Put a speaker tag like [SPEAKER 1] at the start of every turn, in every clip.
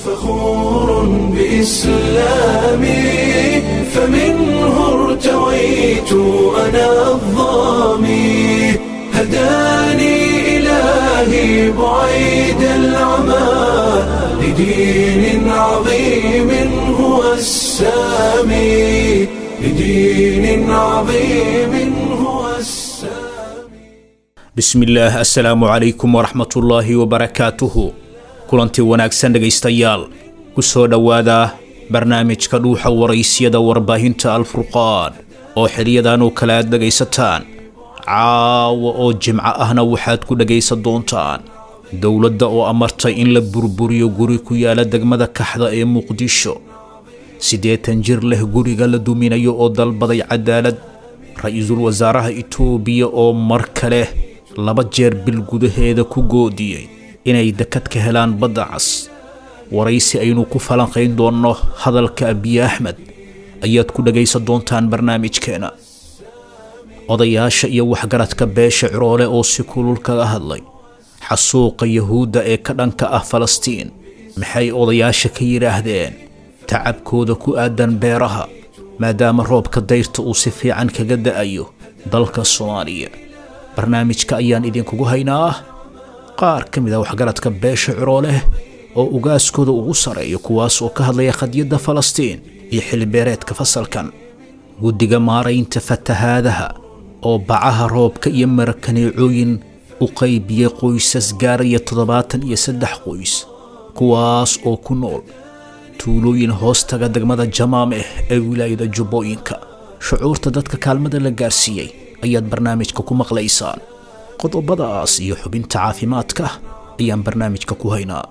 [SPEAKER 1] فخور بإسلامي فمنه ارتويت أنا الظامي هداني إلهي بعيد العمى لدين عظيم هو السامي لدين عظيم هو السامي
[SPEAKER 2] bismillaah assalaamu calaykum waraxmatullaahi wabarakaatuhu kulantii wanaagsan dhegaystayaal ku soo dhowaada barnaamijka dhuuxa waraysyada warbaahinta alfurqaan oo xiliyadan oo kale aad dhegaysataan caawa oo jimco ahna waxaad ku dhegaysan doontaan dowladda oo amartay in la burburiyo guri ku yaala degmada kaxda ee muqdisho siddeetan jir leh guriga la duminayo oo dalbaday cadaalad ra-iisul wasaaraha itoobiya oo mar kale laba jeer bil gudaheeda ku goodiyey inay dekad ka helaan badda cas waraysi aynu ku falanqayn doonno hadalka abiye axmed ayaad ku dhegaysan doontaan barnaamijkeena odayaasha iyo waxgaradka beesha ciroole oo si kulul kaga hadlay xasuuqa yahuudda ee ka dhanka ah falastiin maxay odayaasha ka yidhaahdeen tacabkooda ku aadan beeraha maadaama roobka dayrta uu si fiican kaga da'ayo dalka soomaaliya barnaamijka ayaan idinkugu haynaa qaar ka mid ah waxgaradka beesha cirooleh oo ugaaskooda ugu sareeyo kuwaas oo ka hadlaya qadiyadda falastiin iyo xilibeereedka fasalkan guddiga maaraynta fatahaadaha oo bacaha roobka iyo marakaneecooyin u qaybiyey qoysas gaaraya toddobaatan iyo saddex qoys kuwaas oo ku nool tuulooyin hoostaga degmada jamaameh ee wilaayada jubbooyinka shucuurta dadka kaalmada la gaarsiiyey ayaad barnaamijka ku maqlaysaan qodobadaas iyo xubinta caafimaadka ayaan barnaamijka ku haynaa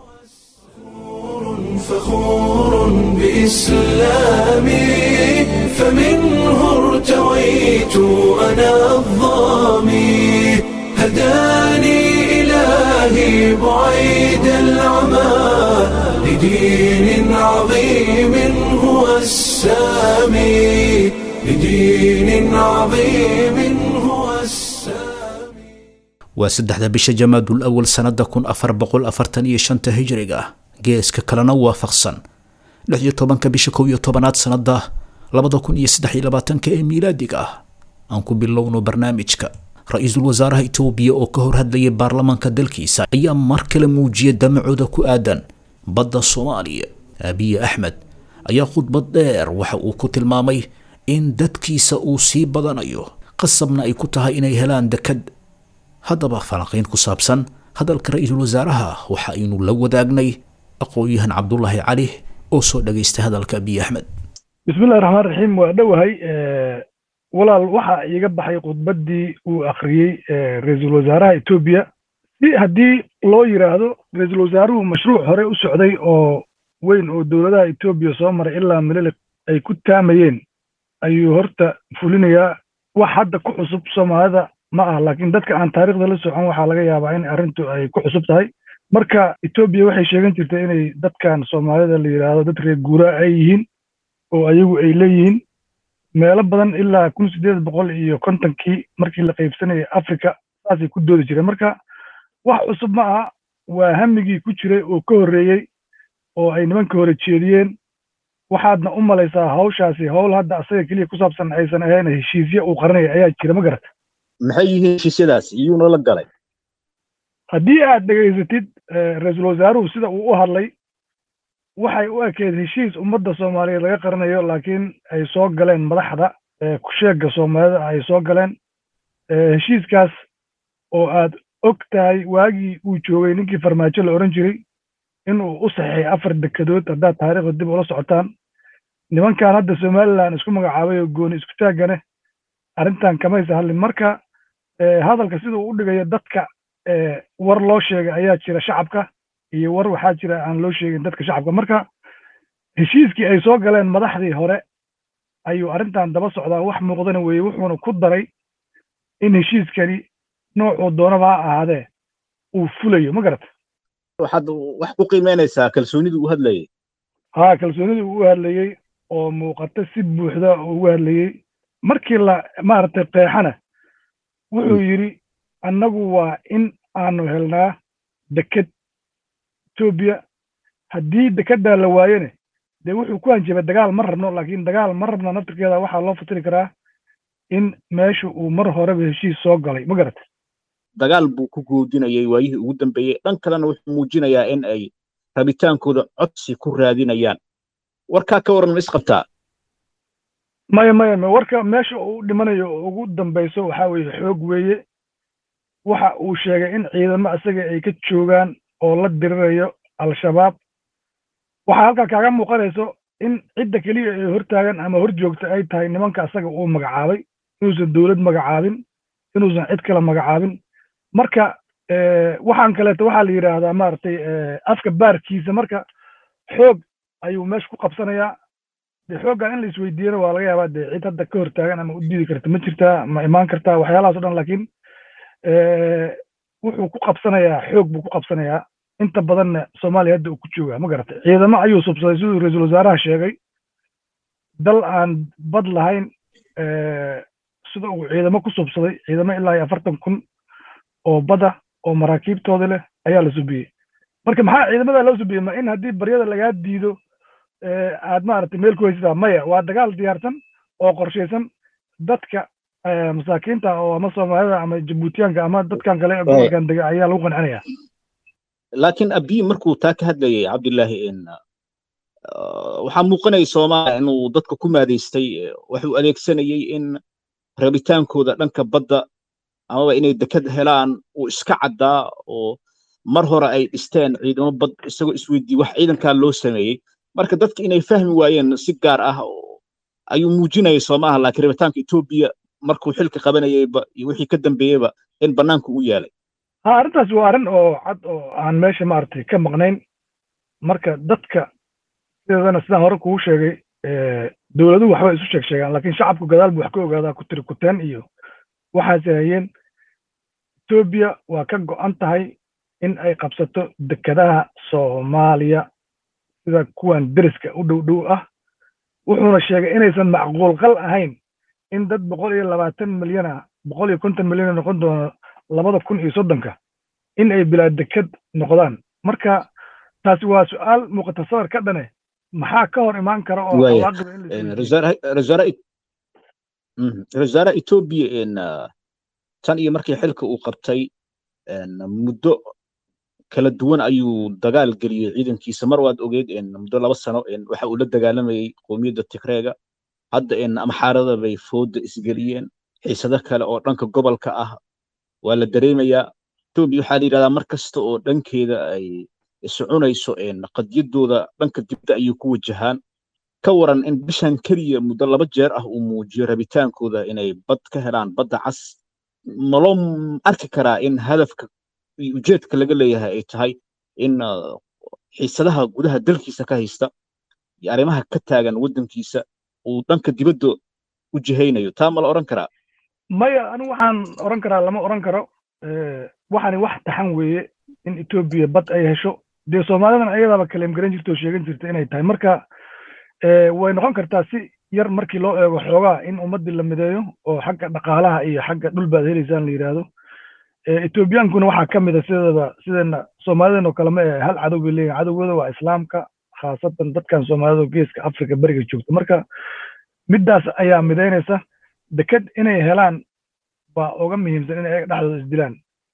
[SPEAKER 1] فخور بإسلامي فمنه ارتويت أنا الظامي هداني إلهي بعيد العمى لدين عظيم هو السامي لدين عظيم هو السامي
[SPEAKER 2] waa saddexda bisha jamaadul awal sannada kun afar boqol afartan iyo shanta hijriga ah geeska kalena waafaqsan lix iyo tobanka bisha kow iyo tobanaad sannada labada kun iyo saddex iyo labaatanka ee miilaadiga ah aan ku bilowno barnaamijka ra-iisul wasaaraha itoobiya oo ka hor hadlayay baarlamaanka dalkiisa ayaa mar kale muujiyay damacooda ku aadan badda soomaaliya abiye axmed ayaa khudbad dheer waxa uu ku tilmaamay in dadkiisa uu sii badanayo qasabna ay ku tahay inay helaan dekad haddaba falanqayn ku saabsan hadalka ra-iisul wasaaraha waxa aynu la wadaagnay aqoon-yahan cabdulaahi cali oo soo dhagaystay hadalka abiy axmed
[SPEAKER 3] bismillahi raxmaan raxiim waa dhowahay walaal waxa iiga baxay khudbaddii uu akhriyey ra-iisul wasaaraha etoobiya si haddii loo yidhaahdo ra-iisul wasaaruhu mashruuc hore u socday oo weyn oo dowladaha etoobiya soo maray ilaa mililik ay ku taamayeen ayuu horta fulinayaa wax hadda ku cusub soomaalida ma ah laakiin dadka aan taariikhda la socon waxaa laga yaabaa in arrintu ay ku cusub tahay marka etoobiya waxay sheegan jirtay inay dadkan soomaalida la yidhaahdo dad reer guuraa ay yihiin oo ayagu ay leeyihiin meelo badan ilaa kun siddeed boqol iyo kontonkii markii la qaybsanayay africa saasay ku doodi jireen marka wax cusub ma aha waa hamigii ku jiray oo ka horreeyey oo ay nimanka hore jeediyeen waxaadna u malaysaa hawshaasi howl hadda asaga keliya ku saabsan aysan ahayn heshiisya uu qaranaya ayaa jira ma garata
[SPEAKER 4] maxay yihiin heshiisyadaas iyuuna la galay
[SPEAKER 3] haddii aad dhegaysatid ra-iisul wasaaruhu sida uu u hadlay waxay u ekeyd heshiis ummadda soomaaliyeed laga qaranayo laakiin ay soo galeen madaxda kusheegga soomaalida ay soo galeen heshiiskaas oo aad og tahay waagii uu joogay ninkii farmaajo la odhan jiray inuu u saxiixay afar dekedood haddaad taariikhda dib ula socotaan nimankan hadda somalilan isku magacaabay oo gooni isku taaggane arrintan kamaysa hadlin marka hadalka siduu u dhigayo dadka war loo sheegay ayaa jira shacabka iyo war waxaa jira aan loo sheegin dadka shacabka marka heshiiskii ay soo galeen madaxdii hore ayuu arrintan daba socdaa wax muuqdana weeye wuxuuna ku daray in heshiiskani noocuu doonaba ha ahaadee uu fulayo ma garata
[SPEAKER 4] waxaad wax ku qiimeynaysaa kalsoonidii uu hadlayay
[SPEAKER 3] haa kalsoonidii uu u hadlayey oo muuqata si buuxda oo ugu hadlayey markii la maaragtay qeexana wuxuu yidhi annagu waa in aanu helnaa deked etoobiya haddii dekedaa la waayene dee wuxuu ku hanjabay dagaal ma rabno laakiin dagaal ma rabna naftirkeeda waxaa loo fasiri karaa in meesha uu mar horeba heshiis soo galay ma garata
[SPEAKER 4] dagaal buu ku goodinayay waayihii ugu dambeeyey dhan kalena wuxuu muujinayaa in ay rabitaankooda codsi ku raadinayaan warkaa ka waran ma isqabtaa
[SPEAKER 3] maya maya maya warka meesha uu dhimanayo oo ugu dambayso waxaa weeye xoog weeye waxa uu sheegay in ciidamo isaga ay ka joogaan oo la dirirayo al-shabaab waxaa halkaa kaaga muuqanayso in cidda keliya ay hortaagan ama hor joogta ay tahay nimanka asaga uu magacaabay inuusan dowlad magacaabin inuusan cid kale magacaabin marka waxaan kaleeto waxaa la yidhaahdaa maaragtay afka baarkiisa marka xoog ayuu meesha ku qabsanayaa de xooggan in la isweydiiyana waa laga yaabaa de cid hadda ka hortaagan ama u diidi karta ma jirtaa ma imaan kartaa waxyaalahaas o dhan laakiin wuxuu ku qabsanayaa xoog buu ku qabsanayaa inta badanna soomaaliya hadda uu ku joogaa ma garatay ciidamo ayuu subsaday siduu ra-iisul wasaaraha sheegay dal aan bad lahayn sida uu ciidamo ku subsaday ciidamo ilaa iyo afartan kun oo bada oo maraakiibtooda leh ayaa la subiyey marka maxaa ciidamada loo subiyey ma in haddii baryada lagaa diido aad maaragtay meel ku haysataa maya waa dagaal diyaarsan oo qorshaysan dadka masaakiinta oo ama soomaalida ama jabuutiyaanka ama dadkan kale ee gobolkan dega ayaa lagu qancinaya
[SPEAKER 4] laakiin abiy markuu taa ka hadlayay cabdillaahi waxaa muuqanaya soomaaliya inuu dadka ku maadaystay waxuu adeegsanayay in rabitaankooda dhanka badda amaba inay deked helaan uu iska caddaa oo mar hore ay dhisteen ciidamo bad isagoo isweydii wax ciidankaa loo sameeyey marka dadka inay fahmi waayeen si gaar ah ayuu muujinayay soomaaha laakiin rabitaanka etoobiya markuu xilka qabanayayba iyo wixii ka dambeeyeyba in bannaanka u yaalay
[SPEAKER 3] ha arrintaas waa arrin oo cad oo aan meesha maaragtay ka maqnayn marka dadka sideedana sidaan hore kugu sheegay dowladuhu waxba isu sheeg sheegaan laakiin shacabku gadaal buu wax ka ogaadaa ku tiri kuteen iyo waxaase hayeen etoobiya waa ka go'an tahay in ay qabsato dekedaha soomaaliya sida kuwan deriska u dhow dhow ah wuxuuna sheegay inaysan macquul qal ahayn in dad boqol iyo labaatan milyan ah boqol iyo konton milyan noqon doono labada kun iyo soddonka in ay bilaa deked noqdaan marka taasi waa su-aal muuqata sawir ka dhane maxaa ka hor imaan kara oo
[SPEAKER 4] ra-isul wasaaraha etoobiya tan iyo markii xilka uu qabtay muddo kala duwan ayuu dagaal geliyey ciidankiisa mar waad ogeyd muddo laba sano waxa uu la dagaalamayey qowmiyadda tigreega hadda amxaarada bay fooda isgeliyeen xiisado kale oo dhanka gobolka ah waa la dareemayaa etoobiya waxaa la yidhahdaa mar kasta oo dhankeeda ay soconayso qadyaddooda dhanka dibda ayay ku wajahaan ka waran in bishan keliya muddo laba jeer ah uu muujiyo rabitaankooda inay bad ka helaan badda cas maloo arki karaa in hadafka iyo ujeedka laga leeyahay ay tahay in xiisadaha gudaha dalkiisa ka haysta iyo arrimaha ka taagan waddankiisa uu dhanka dibadda u jihaynayo taa ma la odhan karaa
[SPEAKER 3] maya anigu waxaan odhan karaa lama odhan karo waxani wax taxan weeye in etoobiya bad ay hesho dee soomaalidan ayadaaba kaleem garan jirta oo sheegan jirta inay tahay marka way noqon kartaa si yar markii loo eego xoogaa in ummaddii la mideeyo oo xagga dhaqaalaha iyo xagga dhul baad helaysaan la yidhaahdo etoobiyaankuna waxaa ka mid a sideedaba sideena soomaalidan oo kale ma ee hal cadow bay leeyihin cadowgooda waa islaamka khaasatan dadkan soomaalida oo geeska africa beriga joogta marka middaas ayaa midaynaysa deked inay helaan baa uga muhiimsan inay ayaga dhexdooda isdilaan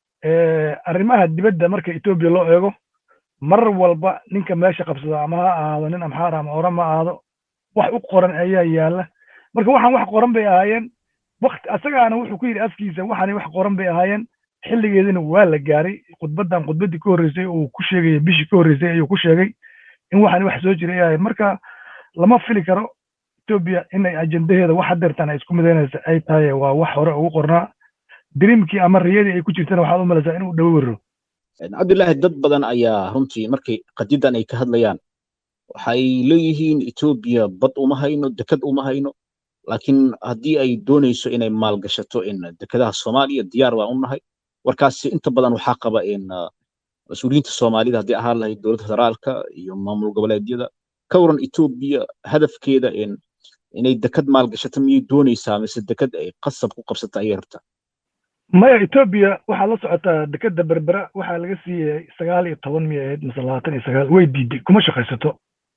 [SPEAKER 3] arrimaha dibadda marka etoobiya loo eego mar walba ninka meesha qabsada ama ha ahaado nin amxaar ama orama ahaado wax u qoran ayaa yaalla marka waxaan wax qoran bay ahaayeen wakti asagaana wuxuu ku yidhi afkiisa waxaani wax qoran bay ahaayeen xilligeedina waa la gaaray khudbaddan khudbaddii ka horreysay uu ku sheegaya bishii ka horreysay ayuu ku sheegay in waxaani wax soo jiray ahaayeen marka lama fili karo etoobiya inay ajendaheeda wax hadeertan ay isku midaynaysa ay tahay waa wax hore ugu qornaa diriimkii ama riyadii ay ku jirtana waxaad u malaysaa inuu dhowo wero
[SPEAKER 4] cabdillaahi dad badan ayaa runtii markay qadidan ay ka hadlayaan waxay leeyihiin etoobiya bad uma hayno deked uma hayno laakiin haddii ay doonayso inay maalgashato in dekedaha soomaaliya diyaar baan u nahay warkaasi inta badan waxaa qaba in mas-uuliyiinta soomaalida haddii ahaan lahayd dowladda federaalka iyo maamul goboleedyada ka waran etoobiya hadafkeeda in inay deked maalgashato miyay doonaysaa mise deked ay qasab ku qabsata ayay rabtaa
[SPEAKER 3] maya etoobiya waxaa la socotaa dekeda berbera waxaa laga siiyey sagaal iyo toban miyay ahayd mise labaatan iyo sagaal way diiday kuma shaqaysato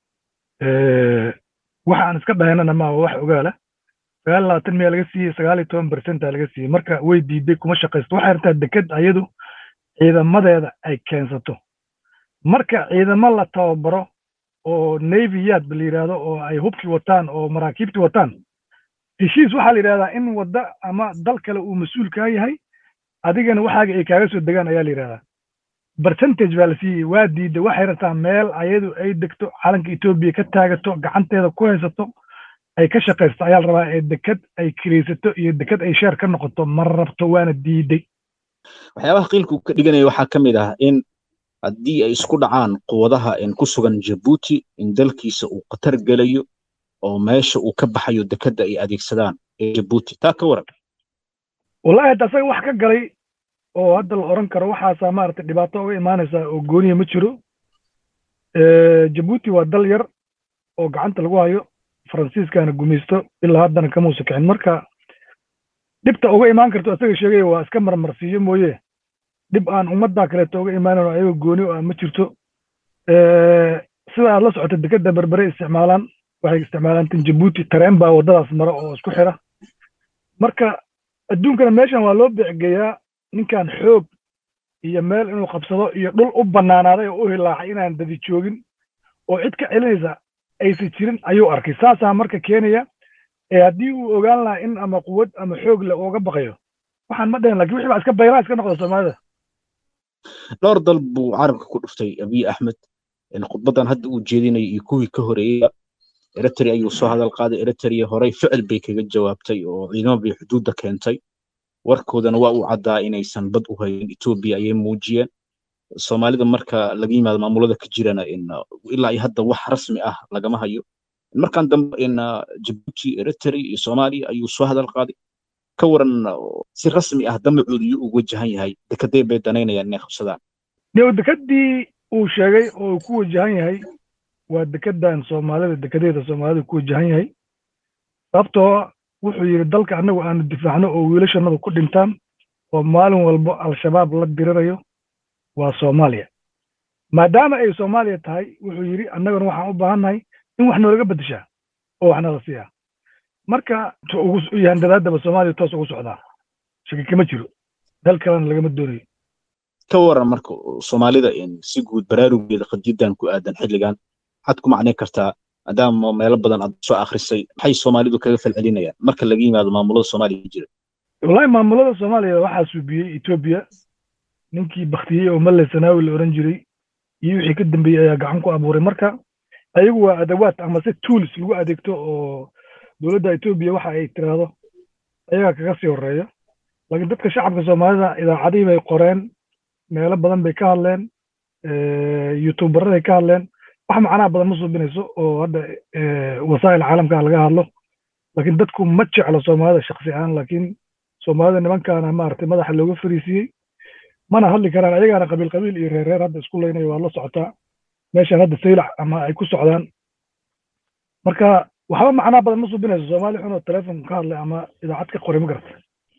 [SPEAKER 3] waxa aan iska dhahaynana maa wax ogaala sagaal labaatan miyaa laga siiyey sagaal iyo toban bercenta laga siiyey marka way diiday kuma shaqaysato waxay rabtaa deked ayadu ciidamadeeda ay keensato marka ciidamo la tababaro oo navy yaad ba la yidhaahdo oo ay hubkii wataan oo maraakiibtii wataan heshiis waxaa la yidhahdaa in wadda ama dal kale uu mas-uul kaa yahay adigana waxaaga ay kaaga soo degaan ayaa la yidhahdaa percentage baa la siiyey waa diidda waxay rabtaa meel ayadu ay degto calanka etoobiya ka taagato gacanteeda ku haysato ay ka shaqaysato ayaa la rabaa ee deked ay kiraysato iyo deked ay sheer ka noqoto ma rabto waana diiday
[SPEAKER 4] waxyaabaha qiilka uu ka dhiganaya waxaa ka mid ah in haddii ay isku dhacaan quwadaha ku sugan jabuuti in dalkiisa uu khatar gelayo oo meesha uu ka baxayo dekedda ay adeegsadaan ee jabuuti taa ka waran
[SPEAKER 3] wallahi hadda asaga wax ka galay oo hadda la oran karo waxaasaa maaragtay dhibaato uga imaanaysaa oo gooniya ma jiro jabuuti waa dal yar oo gacanta lagu hayo faransiiskana gumaysto ilaa haddana kamuusa kicin marka dhibta uga imaan karto asaga sheegaya waa iska marmarsiiyo mooye dhib aan ummaddaa kaleeto uga imaanan oo ayaga gooni o ah ma jirto sida aad la socota dekeda berbere isticmaalaan waxay isticmaalaan tan jabuuti tareen baa waddadaas mara oo isku xira marka adduunkana meeshan waa loo beecgeeyaa ninkan xoog iyo meel inuu qabsado iyo dhul u bannaanaaday oo u hilaacay inaan dadi joogin oo cid ka celinaysa aysan jirin ayuu arkay saasaa marka keenaya ee haddii uu ogaan lahaa in ama quwad ama xoog le ooga baqayo waxaan ma dhahin lakin wixii baa iska baylaa iska noqda soomaalida
[SPEAKER 4] dhowr dal buu carabka ku dhuftay abiy axmed khudbadan hadda uu jeedinaya iyo kuwii ka horeeyey eritrea ayuu soo hadal qaaday eritrea horey ficil bay kaga jawaabtay oo ciidamo bay xuduudda keentay warkoodana waa uu caddaa inaysan bad u hayn etoobiya ayay muujiyeen soomaalida marka laga yimaado maamulada ka jirana ilaa iyo hadda wax rasmi ah lagama hayo markan dambe jabuuti eritrea iyo soomaaliya ayuu soo hadal qaaday ka waran si rasmi ah damacoodu yuu ugu wajahan yahay dekedee bay danaynayaan inay qabsadaan
[SPEAKER 3] dee dekedii uu sheegay oo uu ku wajahan yahay waa dekedan soomaalida dekedeeda soomaalida ku wajahan yahay sababtoo wuxuu yidhi dalka annagu aanu difaacno oo wiilashannadu ku dhintaan oo maalin walbo al-shabaab la dirirayo waa soomaaliya maadaama ay soomaaliya tahay wuxuu yidhi annaguna waxaan u baahannahay in wax noolaga beddeshaa oo waxna la siiyaa marka yahandadaadaba soomaaliya toos ugu socdaa shaki kama jiro dal kalena lagama doonayo
[SPEAKER 4] ka waran marka soomaalida si guud baraarugeeda qadiidan ku aadan xilligan waxaad ku macnayn kartaa maadaama meelo badan aad soo akhrisay maxay soomaalidu kaga falcelinayaan marka laga yimaado maamulada soomaaliya jira
[SPEAKER 3] wallahi maamulada soomaaliya waxaa suubiyey etoobiya ninkii baktiyey oo male sanaawi la oran jiray iyo wixii ka dambeeyey ayaa gacan ku abuuray marka ayagu waa adawaad ama si tools lagu adeegto oo dowladda etoobiya waxa ay tiraahdo ayagaa kaga sii horeeya laakiin dadka shacabka soomaalida idaacadihii bay qoreen meelo badan bay ka hadleen youtuubaraday ka hadleen wax macnaha badan ma suubinayso oo hadda wasaa'il caalamka laga hadlo laakiin dadku ma jeclo soomaalida shaksi ahaan laakiin soomaalida nimankaana maaragtay madaxa looga fariisiyey mana hadli karaan ayagaana qabiil qabiil iyo reer reer hadda isku leynayo waa la socotaa meeshan hadda saylac ama ay ku socdaan marka waxba macnaha badan ma suubinayso soomaali xunoo telefon ka hadlay ama idaacad ka qoray ma garata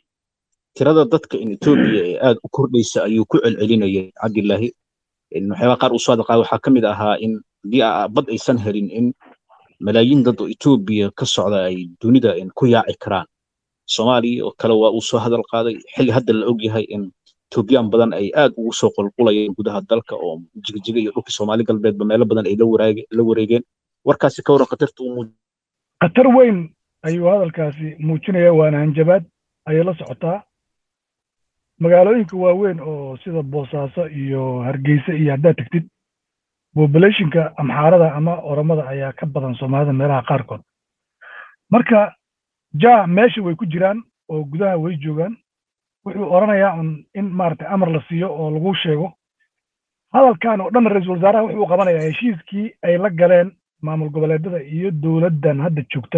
[SPEAKER 4] tirada dadka in etoobiya ee aad u kordhaysa ayuu ku celcelinayay cabdilaahi waxyaaba qaar uu soo hadal qaaday waxaa ka mid ahaa in haddii bad aysan helin in malaayiin dad oo etoobiya ka socda ay dunida ku yaaci karaan soomaaliya oo kale waa uu soo hadal qaaday xilli hadda la ogyahay in etoobiyaan badan ay aad ugu soo qulqulayeen gudaha dalka oo jigjiga iyo dhulkii soomaali galbeedba meelo badan ay la wareegeen warkaasi ka waran khatarta uu
[SPEAKER 3] khatar weyn ayuu hadalkaasi muujinaya waana hanjabaad ayay la socotaa magaalooyinka waaweyn oo sida boosaaso iyo hargeysa iyo haddaad tegtid populationka amxaarada ama oromada ayaa ka badan soomaalida meelaha qaarkood marka ja meesha way ku jiraan oo gudaha way joogaan wuxuu oranayaa un in maaragtay amar la siiyo oo lagu sheego hadalkan oo dhan ra-iisul wasaaraha wuxuu qabanayaa heshiiskii ay la galeen maamul goboleedyada iyo dowladdan hadda joogta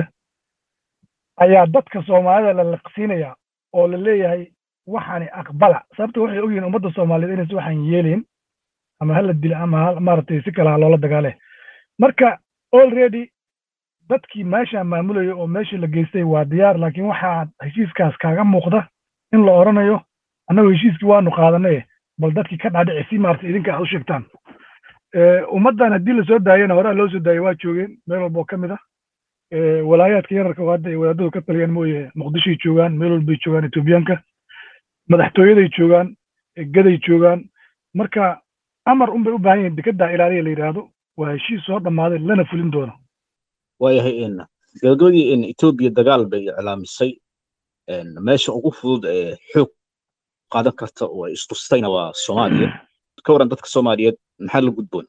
[SPEAKER 3] ayaa dadka soomaalida la liqsiinaya oo la leeyahay waxaani aqbala sababta waxay ogyihiin ummadda soomaaliyeed inaysa waxaan yeelayn ama hala dila ama maaragtay si kale ha loola dagaale marka already dadkii meesha maamulaya oo meeshii la geystay waa diyaar laakiin waxaa heshiiskaas kaaga muuqda in la oranayo annagoo heshiiskii waanu qaadanay bal dadkii ka dhaadhici si maarata idinka aad u sheegtaan ummaddan haddii lasoo daayana horaa loo soo daayay waa joogeen meel walboo ka mid ah walaayaadka yararka oo hadda ay wadaadadu ka taliyaan mooye muqdishoy joogaan meel walbay joogaan etoobiyaanka madaxtooyaday joogaan gaday joogaan marka amar un bay u baahan yihiin dekeddaa ilaaliya la yidhaahdo waa heshiis soo dhammaaday lana fulin doono
[SPEAKER 4] waayahay gabagabadii etoobiya dagaal bay iclaamisay meesha ugu fudud ee xoog qaadan karta oo ay istustayna waa soomaaliya ka waran dadka soomaaliyeed maxaa la gudboon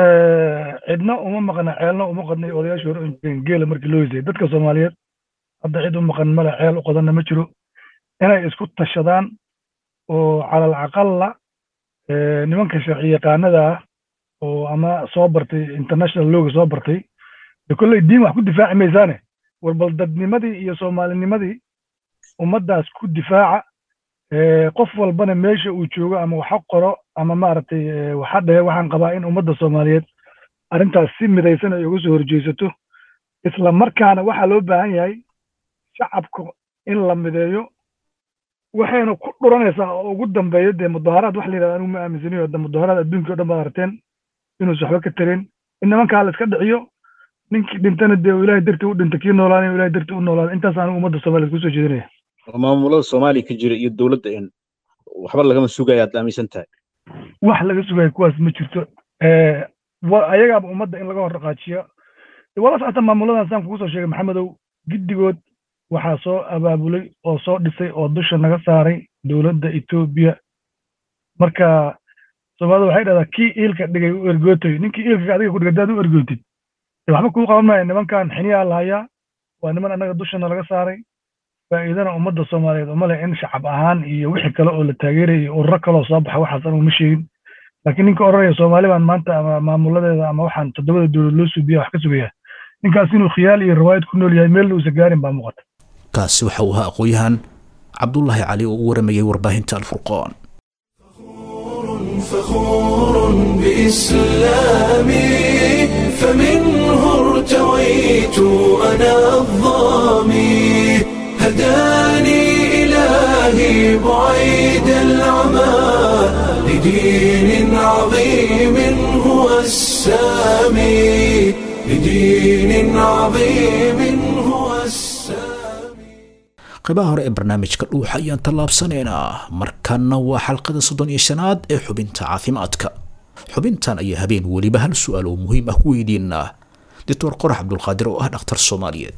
[SPEAKER 3] cidna uma maqna ceelna uma qadnay odayaashii hore jireen geela markii loo hisay dadka soomaaliyeed hadda cid u maqan male ceel u qodanna ma jiro inay isku tashadaan oo calal caqalla nimanka sharci yaqaanada ah oo ama soo bartay international looga soo bartay de kolley diin wax ku difaaci maysaane war bal dadnimadii iyo soomaalinimadii ummaddaas ku difaaca qof walbana meesha uu joogo ama waxa qoro ama maaragtay waxa dhehe waxaan qabaa in ummadda soomaaliyeed arrintaas si midaysan ay uga soo horjeesato isla markaana waxaa loo baahan yahay shacabka in la mideeyo waxayna ku dhuranaysaa oo ugu dambeeyo dee mudaharaad wax la yidhahda anigu ma aaminsaniyo hadda mudaharaad adduunkii o dhan baad aragteen inuusa waxba ka tarin in nimankaa la iska dhiciyo ninkii dhintana dee uu ilahay dartii u dhinta kii noolaanay ilahay dartii u noolaada intaas anigu ummadda soomaaliyeed kusoo jeedinaya
[SPEAKER 4] maamulada soomaaliya ka jira iyo dowladda in waxba lagama sugaya aad aaminsan tahay
[SPEAKER 3] wax laga sugayo kuwaas ma jirto ayagaaba ummadda in laga hor dhaqaajiyo wala socota maamuladan saan kugu soo sheegay maxamedow giddigood waxaa soo abaabulay oo soo dhisay oo dusha naga saaray dowladda etoobiya marka soomaalida waxay dhahdaa kii iilka dhigay u ergootoy ninkii iilka adiga ku dhigay hadaad u ergootid waxba kuu qaban maayo nimankan xiniyaa lahayaa waa niman annaga dushana laga saaray faa'iidana ummadda soomaaliyeed uma leh in shacab ahaan iyo wixii kale oo la taageeraya iyo ururo kaloo soo baxa waxaas anigu ma sheegin laakiin ninka odhanaya soomaali baan maanta ama maamuladeeda ama waxaan toddobada dowlad loo suubiya wax ka sugaya ninkaas inuu khiyaal iyo riwaayad ku nool yahay meel uusa gaarin baa muuqata
[SPEAKER 2] kaasi waxa uu ahaa aqoon-yahan cabdullaahi cali oo u waramayay warbaahinta alfurqaan
[SPEAKER 1] فخور بإسلامي فمنه ارتويت أنا الظامي هداني إلهي بعيد العمى لدين عظيم هو السامي لدين عظيم هو السامي
[SPEAKER 2] qaybaha hore ee barnaamijka dhuuxa ayaan tallaabsanaynaa markanna waa xalqada soddon iyo shanaad ee xubinta caafimaadka xubintan ayaa habeen weliba hal su-aal oo muhiim ah ku weydiinaa doctor qorax cabdulqaadir oo ah dhakhtar soomaaliyeed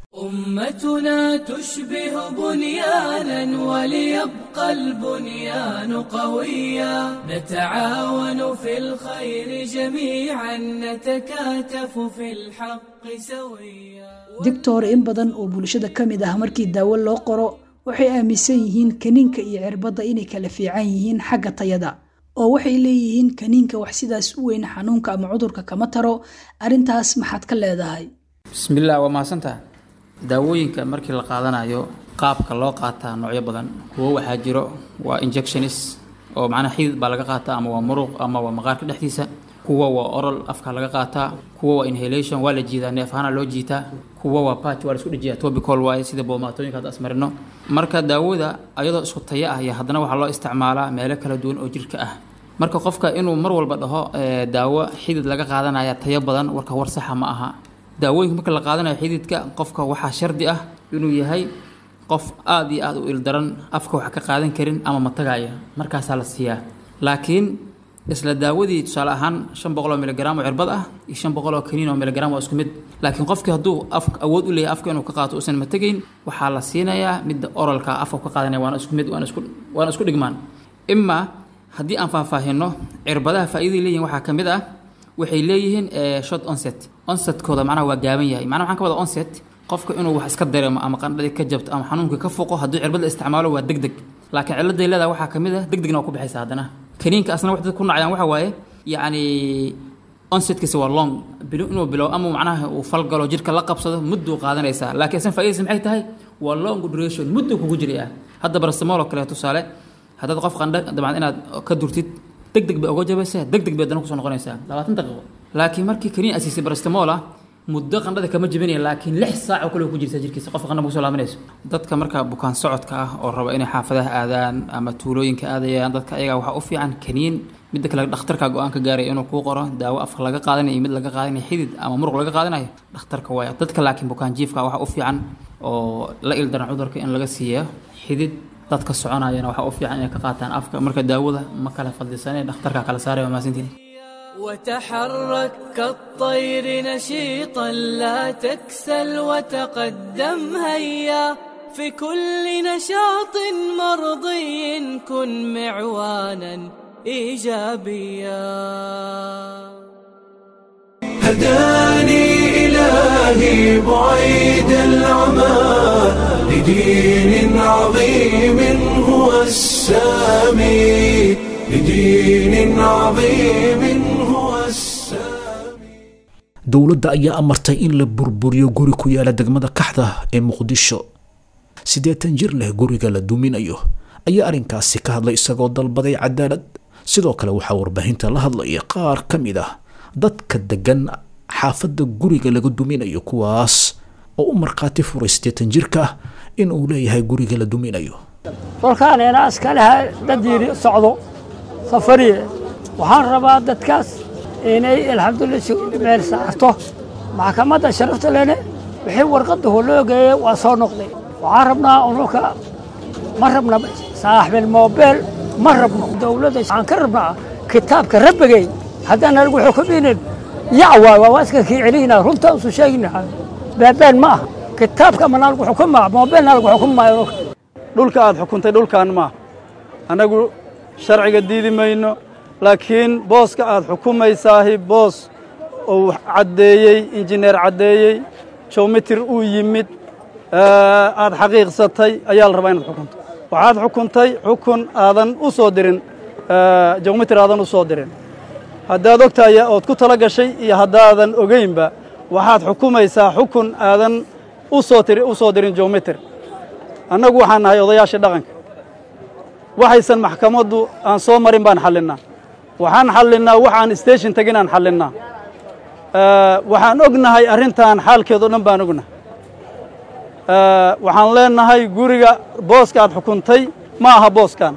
[SPEAKER 5] أمتنا تشبه بنيانا وليبقى البنيان قويا نتعاون في الخير جميعا نتكاتف في الحق سويا
[SPEAKER 6] digtor in badan oo bulshada ka mid ah markii daawo loo qoro waxay aaminsan yihiin kaniinka iyo cirbadda inay kala fiican yihiin xagga tayada oo waxay leeyihiin kaniinka wax sidaas u weyn xanuunka ama cudurka kama taro arrintaas maxaad ka leedahay
[SPEAKER 7] bismillaah waa mahadsantaha daawooyinka markii la qaadanayo qaabka loo qaataa noocyo badan kuwo waxaa jiro waa injectionis oo macnaha xidid baa laga qaataa ama waa muruq ama waa maqaarka dhexdiisa kuwa waa oral afka laga qaataa kuwa waa inhalation waa la jiidaa neef ahaana loo jiitaa kuwa waa patch waa la isku dhejiyaa topical waaye sida boomaatooyinka hadda asmarino marka daawada ayadoo isku taya ah iyo haddana waxaa loo isticmaalaa meelo kala duwan oo jirka ah marka qofka inuu mar walba dhaho eh, daawo xidid laga qaadanaya tayo badan warka war saxa ma aha daawooyinka marka la qaadanayo xididka qofka waxaa shardi ah inuu yahay qof aada iyo aada u ildaran afka wax ka qaadan karin ama matagaya markaasaa la siiyaa laakiin isla daawadii tusaale ahaan shan boqol oo miligram oo cirbad ah iyo shan boqol oo kaniin oo miligram waa isku mid laakiin qofkii hadduu af awood u leeyahay afka inuu ka qaato uusan mategayn waxaa la siinayaa midda oralka afka ka qaadanaya waana isku mid waana isku waana isku dhigmaan imaa haddii aan faahfaahino cirbadaha faa'iidada leeyihin waxaa ka mid ah waxay leeyihiin eh, short onset onsetkooda macnaha waa gaaban yahay macnaha waxaan ka wada onset qofka inuu wax iska dareemo ama qandhadii ka jabto ama xanuunka ka foqo hadduu cirbad la isticmaalo waa deg deg laakiin ciladay leedaha waxaa ka mid ah deg degna waa ku baxaysa haddana kaniinka asna wax dad ku nacayaan waxa waaye yacni onsetkiisa waa long bilo inuu bilow ama macnaha uu falgalo jirka la qabsado mudduu qaadanaysaa laakiin asna faa'iidaysa maxay tahay waa long duration mudduu kugu jiraya hadda barastamol oo kale tusaale haddaad qof qandha dabcan inaad ka durtid deg deg bay uga jabaysaa deg deg bay haddana kusoo noqonaysaa labaatan daqiiqo laakiin markii kaniin asiisay barastamola muddo qandhada kama jebinaya laakiin lix saac oo kale ku jirta jirkiisa qofka qandha kusoo laabanayso dadka marka bukaan socodka ah oo raba inay xaafadaha aadaan ama tuulooyinka aadayaan dadka ayaga waxaa u fiican kaniin midda kale dhakhtarka go-aan ka gaaraya inuu kuu qoro daawo afka laga qaadanayo iyo mid laga qaadanayo xidid ama muruq laga qaadanayo dhakhtarka waaya dadka laakiin bukaan jiifka waxaa u fiican oo la ildaran cudurka in laga siiya xidid dadka soconayana waxaa u fiican inay ka qaataan afka marka daawada ma kala fadlisanee dhakhtarka kala saaraya waa mahadsantihin
[SPEAKER 5] وتحرك كالطير نشيطا لا تكسل وتقدم هيا في كل نشاط مرضي كن معوانا ايجابيا
[SPEAKER 1] هداني إلهي بعيد العمى لدين عظيم هو السامي لدين عظيم هو السامي
[SPEAKER 2] dowladda ayaa amartay in la burburiyo guri ku yaala degmada kaxda ee muqdisho siddeetan jir leh guriga la duminayo ayaa arrinkaasi ka hadlay isagoo dalbaday cadaalad sidoo kale waxaa warbaahinta la hadlaya qaar ka mid ah dadka degan xaafadda guriga laga duminayo kuwaas oo u markhaati furay siddeetan jirka in uu leeyahay guriga la duminayo
[SPEAKER 8] kolkaan inaa iskaleha dad yidhi socdo safariye waxaan rabaa dadkaas inay alxamdulillah si meel saarto maxkamadda sharafta lene wixii warqadda loo geeyey waa soo noqday waxaan rabnaa unuka ma rabna saaxibil moobeel ma rabno dowladda waxaan ka rabnaa kitaabka rabbigay haddaan anigu xukuminin yac waay waa waa iska kii celinaa runtaan isu sheeginaha beebeen ma aha kitaabka ma nalagu xukumaa moobeel nalagu xukumaayo
[SPEAKER 9] dhulka aad xukuntay dhulkan maaha annagu sharciga diidi mayno laakiin booska aad xukumaysaahi boos uu caddeeyey injineer caddeeyey jowmitir uu yimid aad xaqiiqsatay ayaa la rabaa inaad xukunto waxaad xukuntay xukun aadan u soo dirin jowmitir aadan u soo dirin haddaad ogtahay ood ku tala gashay iyo haddaadan ogeynba waxaad xukumaysaa xukun aadan u soo tiri u soo dirin jowmitir annagu waxaan nahay odayaashii dhaqanka waxaysan maxkamaddu aan soo marin baan xallinnaa waxaan xallinnaa wax aan station tegin aan xallinnaa waxaan ognahay arrintan xaalkeed o dhan baan ognahay waxaan leenahay guriga booska aad xukuntay ma aha booskan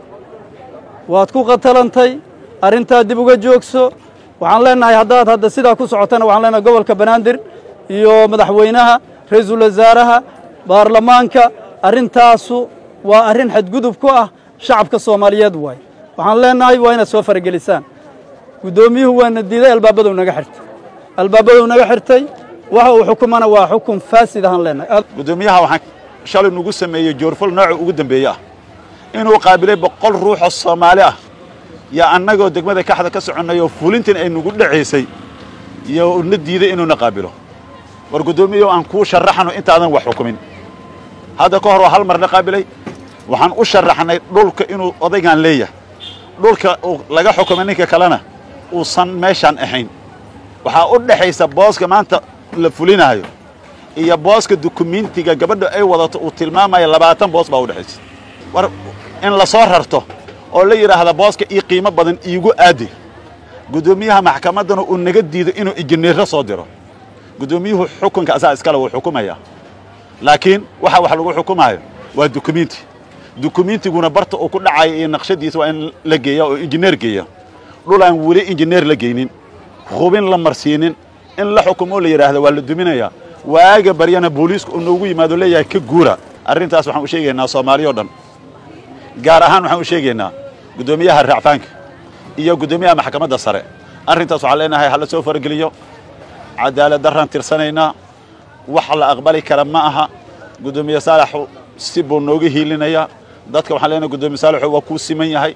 [SPEAKER 9] waad ku qatalantay arrintaa dib uga joogso waxaan leenahay haddaad hadda sidaa ku socotana waxaan leenahay gobolka banaadir iyo madaxweynaha ra-iisul wasaaraha baarlamaanka arrintaasu waa arrin xadgudub ku ah shacabka soomaaliyeed waay waxaan leenahay waa inaad soo faragelisaan guddoomiyuhu waana diiday albaabadow naga xirtay albaabadow naga xirtay waxa uu xukumana waa xukun faasid ahaan leenahay
[SPEAKER 10] guddoomiyaha waxaan shalay nugu sameeyey joorfal nooca ugu dambeeye ah inuu qaabilay boqol ruuxoo soomaali ah yaa annagoo degmada kaxda ka soconnay oo fulintan ay nugu dhacaysay iyo na diiday inuuna qaabilo war guddoomiyahu aan kuu sharaxno intaadan wax xukumin hadda ka hor waa hal marna qaabilay waxaan u sharaxnay dhulka inuu odaygan leeyahay dhulka uu laga xukumay ninka kalena uusan meeshaan ahayn waxaa u dhexaysa booska maanta la fulinaayo iyo booska dukumentiga gabadha ay wadato uu tilmaamaya labaatan boos baa u dhexaysa war in la soo rarto oo la yidhaahda booska ii qiimo badan iigu aadi guddoomiyaha maxkamaddana uu naga diido inuu injineerro soo diro guddoomiyuhu xukunka asaa iskale wuu xukumayaa laakiin waxa wax lagu xukumaayo waa dukumenti dukumentiguna barta uu ku dhacayo iyo naqshadiisa waa in la geeya oo injineer geeya dhul aan weli injineer la geynin hubin la marsiinin in la xukumoo la yidhaahda waa la duminayaa waaga baryana booliisku uu noogu yimaado leeyahay ka guura arrintaas waxaan u sheegaynaa soomaaliyo dhan gaar ahaan waxaan u sheegaynaa guddoomiyaha raacfaanka iyo guddoomiyaha maxkamadda sare arrintaas waxaan leenahay hala soo farageliyo cadaalad darraan tirsanaynaa wax la aqbali kara ma aha guddoomiye saalaxu si buu nooga hiilinayaa dadka waxaan leenahay guddoomiye saalaxu waa kuu siman yahay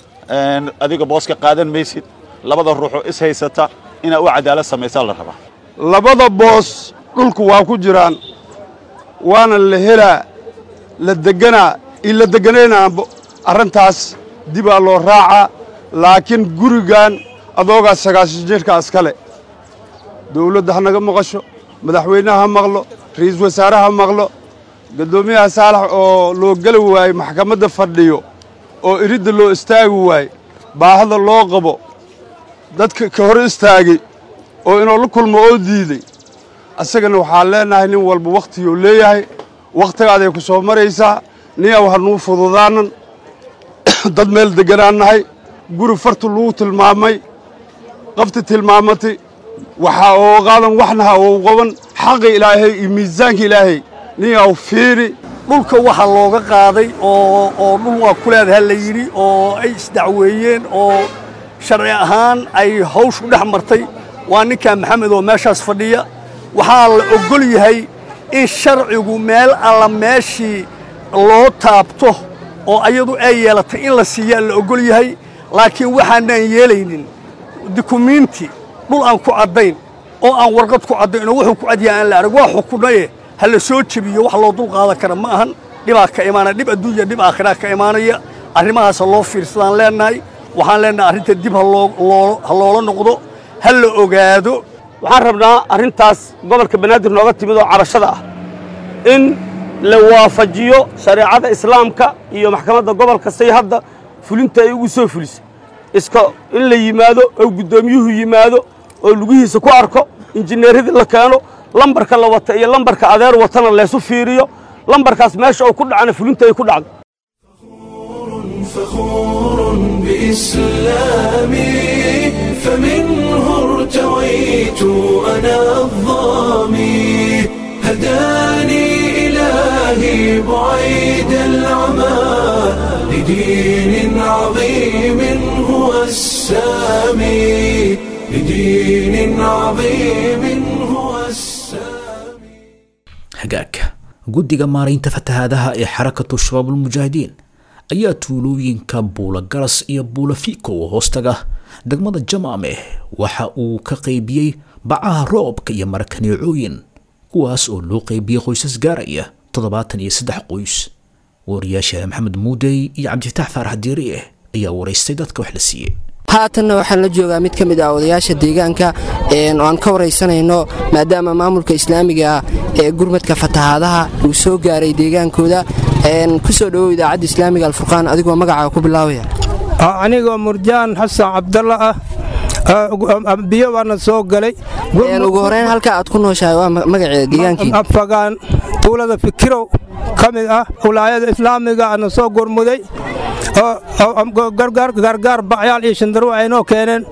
[SPEAKER 10] adiga booska qaadan maysid labada ruuxoo is haysata inaa u cadaalad samaysaa la rabaa
[SPEAKER 11] labada boos dhulku waa ku jiraan waana la helaa la deganaa in la deganayna arrintaas dibaa loo raacaa laakiin gurigan adoogaa sagaashan jirka askale dawladda ha naga maqasho madaxweynaha ha maqlo ra'iisul wasaare ha maqlo guddoomiyaha saalax oo loo geli waaye maxkamadda fadhiyo oo iridda loo istaagi waaye baahada loo qabo dadka ka hor istaagay oo inuu la kulmo oo diiday asagana waxaan leenahay nin walba wakhtiguu leeyahay wakhtigaaday ku soo maraysaa niyaw hanuu fududaanan dad meel degganaan nahay guri fartu lagu tilmaamay qafti tilmaamatay waxaa oo qaadan waxna ha ou qaban xaqi ilaahay iyo miisaanka ilaahay niyaw fiiri
[SPEAKER 12] dhulka waxaa looga qaaday oo oo dhul waa ku leedaha la yidhi oo ay isdacweeyeen oo sharci ahaan ay hawshu dhex martay waa ninkaa maxamed oo meeshaas fadhiya waxaa la oggol yahay in sharcigu meel alla meeshii loo taabto oo ayadu ay yeelatay in la siiyaa la oggol yahay laakiin waxaanaan yeelaynin dukumiinti dhul aan ku caddayn oo aan warqad ku caddayn oo wuxuu ku cadyaha aan la arag waa xukunaye ha la soo jebiyo wax loo dul qaadan kara ma ahan dhibaa ka imaanaya dhib adduunya dhib aakhiraa ka imaanaya arrimahaasa loo fiirsadaan leennahay waxaan leennahay arrinta dib ha loola noqdo ha la ogaado
[SPEAKER 13] waxaan rabnaa arrintaas gobolka banaadir nooga timid oo carashada ah in la waafajiyo shareecada islaamka iyo maxkamadda gobolka say hadda fulinta ay ugu soo fulisay iska in la yimaado oo guddoomiyuhu yimaado oo lugihiisa ku arko injineeradii la keeno lambarka la wata iyo lambarka adeer watana laysu fiiriyo lambarkaas meesha uu ku dhacana fulinta ay ku dhacdo
[SPEAKER 1] فخور بإسلامي فمنه ارتويت أنا الظامي هداني إلهي بعيد العمى لدين عظيم هو السامي لدين عظيم هو السامي
[SPEAKER 2] hagaag guddiga maaraynta fatahaadaha ee xarakatu shabaabulmujaahidiin ayaa tuulooyinka buula garas iyo buula fiiko oo hoostaga degmada jamaameh waxa uu ka qaybiyey bacaha roobka iyo marakaneecooyin kuwaas oo loo qaybiyey qoysas gaaraya toddobaatan iyo saddex qoys wariyaasha maxamed muudey iyo cabdifitaax faarax diirieh ayaa waraystay dadka wax la siiyey
[SPEAKER 14] haatanna waxaan la joogaa mid ka mid ah odayaasha deegaanka oo aan ka waraysanayno maadaama maamulka islaamiga ah ee gurmadka fatahaadaha uu soo gaaray deegaankooda ku soo dhowow idaacadda islaamiga alfurqaan adigoo magacaa ku bilaabaya
[SPEAKER 15] anigoo murjaan xasan cabdalla ah biyo baana soo galay
[SPEAKER 14] ugu horeyn halka aad ku nooshahay waa magaceeda deegaankiina
[SPEAKER 15] afagaan tuulada fikirow ka mid ah wilaayada islaamiga ana soo gurmuday oo gargaar bacyaal iyo shandarwo aynoo keeneen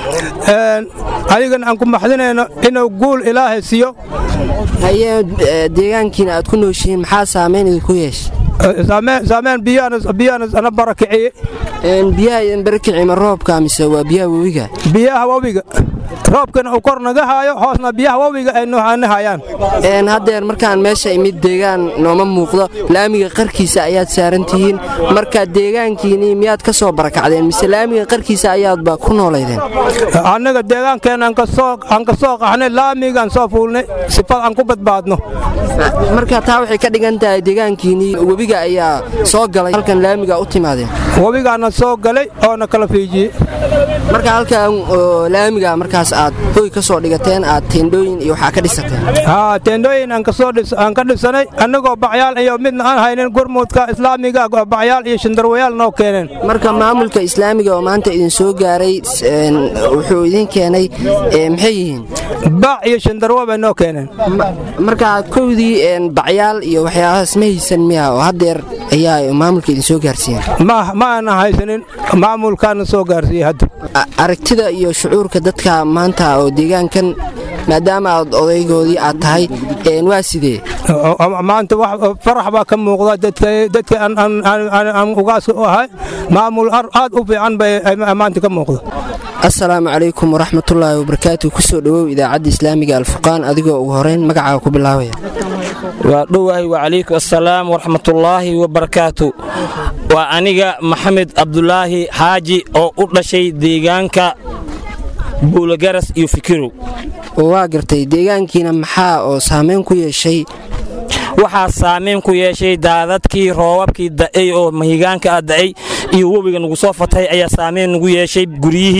[SPEAKER 15] adigana aan ku maxdinayno inuu guul ilaahay siiyo
[SPEAKER 14] haye deegaankiina aad ku nooshihiin maxaa saamayn idinku yeeshay
[SPEAKER 15] saameen biyahanas ana barakiciye
[SPEAKER 14] biyaha idin barakici ma roobka mise waa biyaha webiga
[SPEAKER 15] biyaha webiga roobkana uu kor naga haayo hoosna biyaha webiga ay noohana hayaan
[SPEAKER 14] haddeer markaan meesha imid deegaan nooma muuqdo laamiga qarkiisa ayaad saaran tihiin marka deegaankiinii miyaad ka soo barakacdeen mise laamiga qarkiisa ayaadba ku noolaydeen
[SPEAKER 15] annaga deegaankeenna aan ka soo qaxnay laamigaan soo fuulnay sifad aan ku badbaadno
[SPEAKER 14] marka taa waxay ka dhigan tahay deegaankiinii webiga ayaa soo galay halkan laamiga u timaadeen
[SPEAKER 15] webigaana soo galay oona kala fiijiyey
[SPEAKER 14] marka halkan laamiga markaas aad hoy ka soo dhigateen aad teendhooyin iyo waxaa ka dhisateen
[SPEAKER 15] teendhooyin aan ka dhisanay annagoo bacyaal iyo midna aan haynin gurmudka islaamiga bacyaal iyo shandarwayaal noo keeneen
[SPEAKER 14] marka maamulka islaamiga oo maanta idin soo gaaray wuxuu idin keenay maxay yihiin
[SPEAKER 15] bac iyo shandarwo bay noo keeneen
[SPEAKER 14] marka kowdii bacyaal iyo waxyaabahaas ma haysan miya oo haddeer ayaa maamulka idin soo gaarsiiyeen
[SPEAKER 15] ma aanan haysanin maamulkaana soo gaarsiiyey hadda
[SPEAKER 14] aragtida iyo shucuurka dadka maanta oo deegaankan maadaama aad odaygoodii aad tahay waa sidee
[SPEAKER 15] maanta farax baa ka muuqda dadka aan ugaaska u ahay maamul aad u fiican bay maanta ka muuqda
[SPEAKER 14] assalaamu calaykum waraxmatullaahi wabarakaatu ku soo dhowow idaacadda islaamiga alfurqaan adigoo ugu horeyn magacaaga ku bilaabaya
[SPEAKER 16] waa dhowahay wacalaykum assalaam waraxmatullaahi wabarakaatu waa aniga maxamed cabdulaahi xaaji oo u dhashay deegaanka buulagaras iyo fikirow
[SPEAKER 14] waa gartay deegaankiina maxaa oo saamayn ku yeeshay
[SPEAKER 16] waxaa saamayn ku yeeshay daadadkii roobabkii da'ay oo mahigaanka ah da'ay iyo webiga nagu soo fatay ayaa saamayn nagu yeeshay guryihii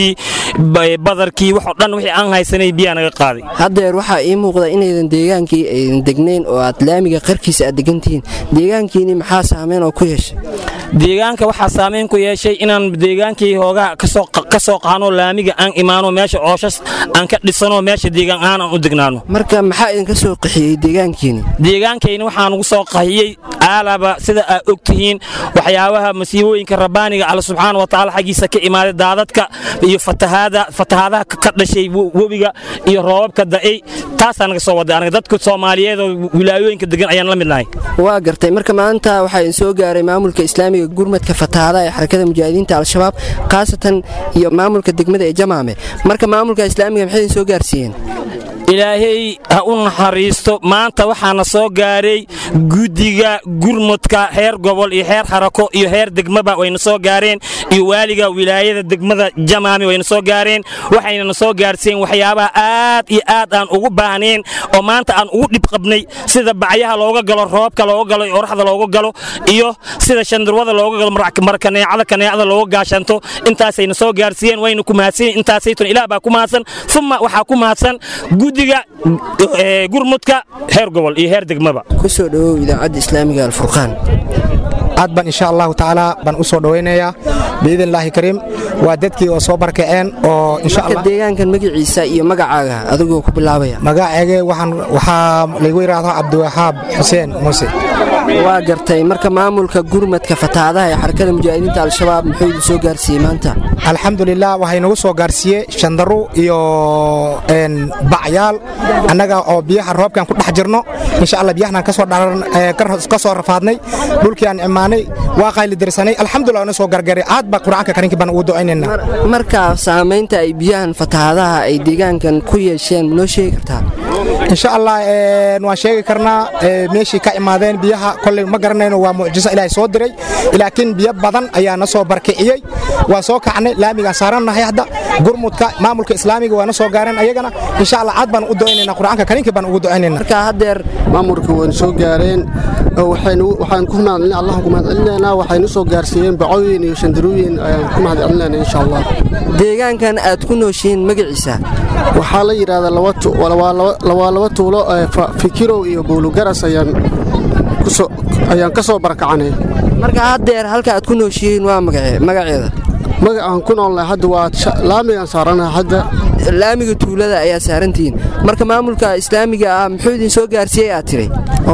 [SPEAKER 16] badarkii waxoo dhan wixii aan haysanay biyaa naga qaaday
[SPEAKER 14] haddeer waxaa ii muuqda inaydan deegaankii aydan degnayn oo aad laamiga qarkiisa aad degantihiin deegaankiini maxaa saameyn oo ku yeeshay
[SPEAKER 16] deegaanka waxaa saameyn ku yeeshay inaan deegaankii hoogaa ka soo qaano laamiga aan imaano meesha ooshas aan ka dhisano meesha deegaan ahaan aan u degnaano
[SPEAKER 14] marka maxaa idinka soo qaxiyey deegaankiini
[SPEAKER 16] deegaankayni waxaan ugu soo qaxiyey aalaba sida aad og tihiin waxyaabaha masiibooyinka rabbaaniga alla subxaana wa tacaala xaggiisa ka imaaday daadadka iyo fatahaadaha ka dhashay webiga iyo roobabka da'ay taasaa naga soo waday anaga dadka soomaaliyeed oo wilaayooyinka degan ayaan la mid nahay
[SPEAKER 14] waa gartay marka maanta waxaa idin soo gaaray maamulka islaamiga gurmadka fatahaada ee xarakada mujaahidiinta al-shabaab khaasatan iyo maamulka degmada ee jamaame marka maamulka islaamiga maxay idin soo gaarsiiyeen
[SPEAKER 16] ilaahay ha u naxariisto maanta waxaana soo gaaray guddiga gurmudka heer gobol iyo heer xarako iyo heer degmaba wayna soo gaareen iyo waaliga wilaayada degmada jamaami wayna soo gaareen waxaynana soo gaarsiiyeen waxyaabaha aad iyo aad aan ugu baahnayn oo maanta aan ugu dhib qabnay sida bacyaha looga galo roobka looga galo iyo oraxda looga galo iyo sida shandurwada looga galo markaneecada kaneecada looga gaashanto intaasayna soo gaarsiiyeen wayna ku mahadsan intaasaytun ilaah baa ku mahadsan uma waxaa ku mahadsan guddiga gurmudka heer gobol iyo heer degmaba
[SPEAKER 14] ku soo dhowow idaacadda islaamiga alfurqaan
[SPEAKER 17] aad baan insha allahu tacaala baan u soo dhowaynayaa biidnillaahi kariim waa dadkii oo soo barkaceen oo
[SPEAKER 14] marka deegaankan magaciisa iyo magacaaga adigoo ku bilaabaya
[SPEAKER 17] magacayga waxaan waxaa laygu yidhaahdo cabdiwaxaab xuseen muuse
[SPEAKER 14] waa gartay marka maamulka gurmadka fatahaadaha ee xarakada mujaahidiinta al-shabaab muxuu idin soo gaarsiiyey maanta
[SPEAKER 17] alxamdulilah waxay nagu soo gaarsiiyey shandaru iyo bacyaal annaga oo biyaha roobkaan ku dhex jirno insha alla biyahanaan ka soo rafaadnay dhulkii aan imaanay waa qayli dirsanay alxamdulilah na soo gargaray aad baa qur'aanka kariinka baan ugu ducaynayna
[SPEAKER 14] marka saamaynta ay biyahan fatahaadaha ay deegaankan ku yeesheen noo sheegi kartaa
[SPEAKER 17] insha allah waan sheegi karnaa meeshii ka imaadeen biyaha kolley ma garanayno waa mucjiso ilaahay soo diray laakiin biyo badan ayaa na soo barkiciyey waan soo kacnay laamigaan saarannahay hadda gurmudka maamulka islaamiga waa na soo gaareen ayagana insha allah aad baan ugu ducaynayna qur'aanka kariinka baan ugu ducaynayna
[SPEAKER 14] marka haddeer
[SPEAKER 18] maamulka wayna soo gaareen waxaan ku mahadcelin allahan ku mahadcelinaynaa waxaynu soo gaarsiiyeen bacooyin iyo shandarooyin ayaan ku mahadcelinayna insha allah
[SPEAKER 14] deegaankan aad ku nooshihiin magaciisa
[SPEAKER 18] waxaa la yidhaahdaa waa laba tuulo fikirow iyo buulugaras ayaan ayaan ka soo barakacanay
[SPEAKER 14] marka haddeer halka aad ku nooshihiin waa magaceeda
[SPEAKER 18] magacaan ku noolnahay hadda waa laamigaan saaranahay hadda
[SPEAKER 14] laamiga tuulada ayaa saarantihiin marka maamulka islaamiga ah muxuu idin soo gaarsiiyey aad tiray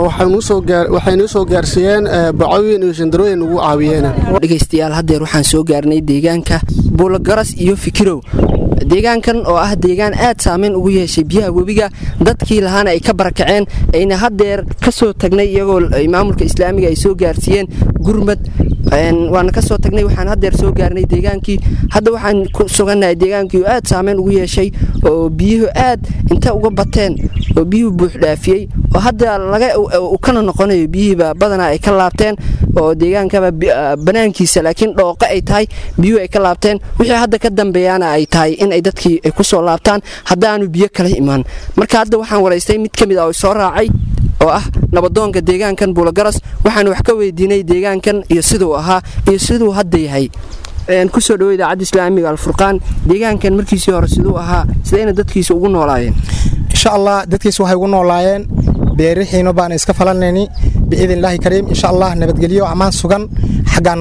[SPEAKER 18] waxaynuu soo gaarsiiyeen bacooyin iyo shandarooyin ugu caawiyeen
[SPEAKER 14] dhegaystayaal haddeer waxaan soo gaarnay deegaanka buulagaras iyo fikirow deegaankan oo ah deegaan aad saamayn ugu yeeshay biyaha webiga dadkii lahaana ay ka barakaceen ayna haddeer ka soo tagnay iyagoo maamulka islaamiga ay soo gaarsiiyeen gurmad waana ka soo tagnay waxaan haddeer soo gaarnay deegaankii hadda waxaan ku sugannahay deegaankii oo aad saamayn ugu yeeshay oo biyuhu aad inta uga bateen oo biyuhu buuxdhaafiyey oo hadda laga kana noqonayo biyihiiba badanaa ay ka laabteen oo deegaankaba banaankiisa laakiin dhooqo ay tahay biyuhu ay ka laabteen wixii hadda ka dambeeyaana ay tahay in ay dadkii ay ku soo laabtaan haddaanu biyo kala imaan marka hadda waxaan waraystay mid ka mid ah oo soo raacay oo ah nabadoonka deegaankan buulagaras waxaan wax ka weydiinay deegaankan iyo siduu ahaa iyo siduu hadda yahay kusoo dhawo idaacadda islaamiga alfurqaan deegaankan markiisii hore siduu ahaa sidayna dadkiisa ugu noolaayeen
[SPEAKER 17] insha allah dadkiisa waxay ugu noolaayeen beerixiino baan iska falanayni biidn illaahi kariim insha allah nabadgelyo ammaan sugan xaggan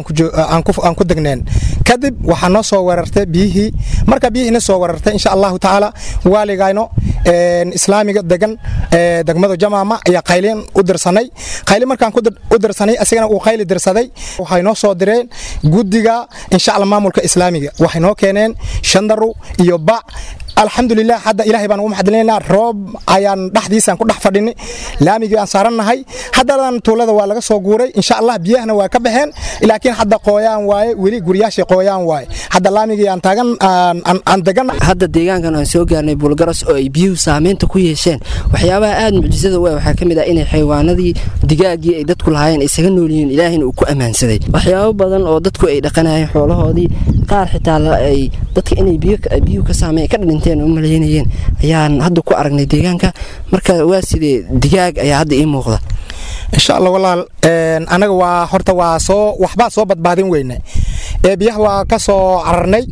[SPEAKER 17] ayaan ku degneen kadib waxaa noo soo weerartay biyihii marka biyihiina soo weerartay insha allahu tacaala waaligayno islaamiga degan degmada jamaama ayaa qaylin u dirsanay qayli markaan u dirsanay asigana uu qayli dirsaday waxay noo soo direen guddiga insha allah maamulka islaamiga waxay noo keeneen shandaru iyo bac alxamdulilah hadda ilaahay baan ugu maxadinaynaa roob ayaan dhexdiisaan ku dhex fadhinay laamigii aan saarannahay haddadan tuulada waa laga soo guuray insha allah biyahana waa ka baxeen laakiin hadda qooyaan waaye weli guryaashii qooyaan waaye hadda laamigii aan taagan aan degan
[SPEAKER 14] hadda deegaankan aan soo gaarnay buulgaras oo ay biyuhu saamaynta ku yeesheen waxyaabaha aad mucjisada u ah waxaa ka mid ah inay xayawaanadii digaaggii ay dadku lahaayeen isaga nool yihiin ilaahina uu ku ammaansaday waxyaabo badan oo dadku ay dhaqanayeen xoolahoodii qaar xitaa ay dadka inay biyuhu ka saameyn ka dhinteen u malaynayeen ayaan hadda ku aragnay deegaanka marka waa sidee digaag ayaa hadda ii muuqda
[SPEAKER 17] insha allah walaal anaga waa horta waa soo waxbaa soo badbaadin weyne ee biyaha waa ka soo cararnay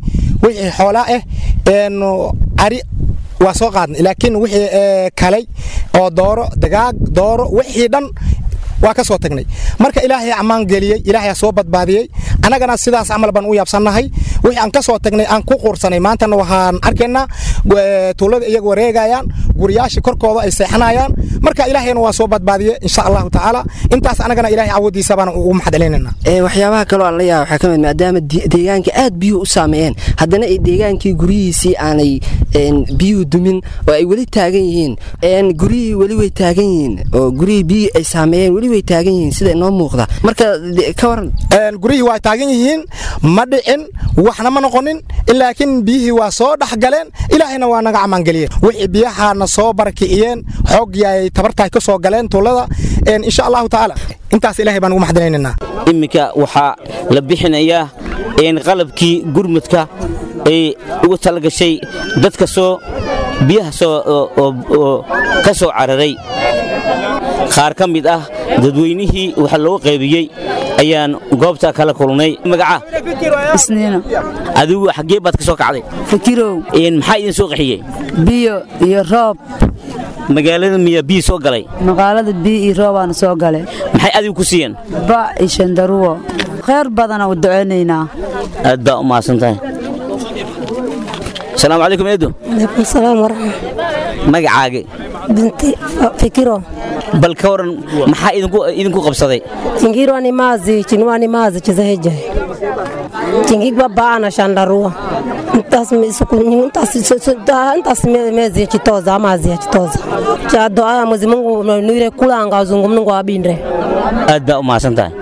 [SPEAKER 17] wixii xoolaa ah cari waa soo qaadnay laakiin wixii kalay oo dooro dagaag dooro wixii dhan waa ka soo tagnay marka ilaahay ammaan geliyey ilaahay soo badbaadiyey annagana sidaas camal baan u yaabsannahay wixii aan ka soo tagnay aan ku quursanay maantana waxaan arkaynaa tuulada iyaga wareegayaan guriyaashii korkooda ay seexanayaan marka ilaahayna waa soo badbaadiye insha allahu tacaala intaas annagana ilahay awoodiisa baan ugu maxad celinaynaa
[SPEAKER 14] waxyaabaha kaloo aan la yaaba waxaa ka mid maadaama deegaanka aad biyuhu u saameeyeen haddana ay deegaankii guryihiisii aanay biyuhu dumin oo ay weli taagan yihiin guryihii weli way taagan yihiin oo guryihii biyihii ay saameeyeen weli way taagan yihiin sida inoo muuqda marka ka waran
[SPEAKER 17] guryihii waa taagan yihiin ma dhicin waxna ma noqonin laakiin biyihii waa soo dhexgaleen ilaahayna waa naga ammaangeliyeen wixii biyahaana soo barakiciyeen xoog yaay tabartahay ka soo galeen tuulada insha allahu tacaala intaas ilahay baan ugu maxdanaynanaa
[SPEAKER 16] iminka waxaa la bixinayaa qalabkii gurmudka ay ugu talagashay dadka soo biyaha ka soo cararay qaar ka mid ah dadweynihii waxa loo qaybiyey ayaan goobta kala kulnay magaca
[SPEAKER 19] isniino
[SPEAKER 16] adigu xaggee baad ka soo kacday
[SPEAKER 19] fakirow
[SPEAKER 16] maxaa idin soo qaxiyey
[SPEAKER 19] biyo iyo roob
[SPEAKER 16] magaalada miyaa biyo soo galay
[SPEAKER 19] magaalada biyo iyo roobaana soo galay
[SPEAKER 16] maxay adigu ku siiyeen
[SPEAKER 19] bac iyo shandaruwo khayr badana u ducaynaynaa
[SPEAKER 16] aad baa u mahadsan tahay asalaamu calaykum eedo
[SPEAKER 20] alaykum salaam waraxma
[SPEAKER 16] magacaagi
[SPEAKER 20] binti fikiro
[SPEAKER 16] bal ka waran maxaa idinku qabsaday
[SPEAKER 20] chingirwa ni mazi chinwa ni mazi chizaheja chingigwa baana shandarua ntas ntas ntas mezi ya chitoza amazi ya chitoza cha doa mwezi Mungu nuire kulanga uzungu Mungu abindre
[SPEAKER 16] aad baa u mahadsan tahay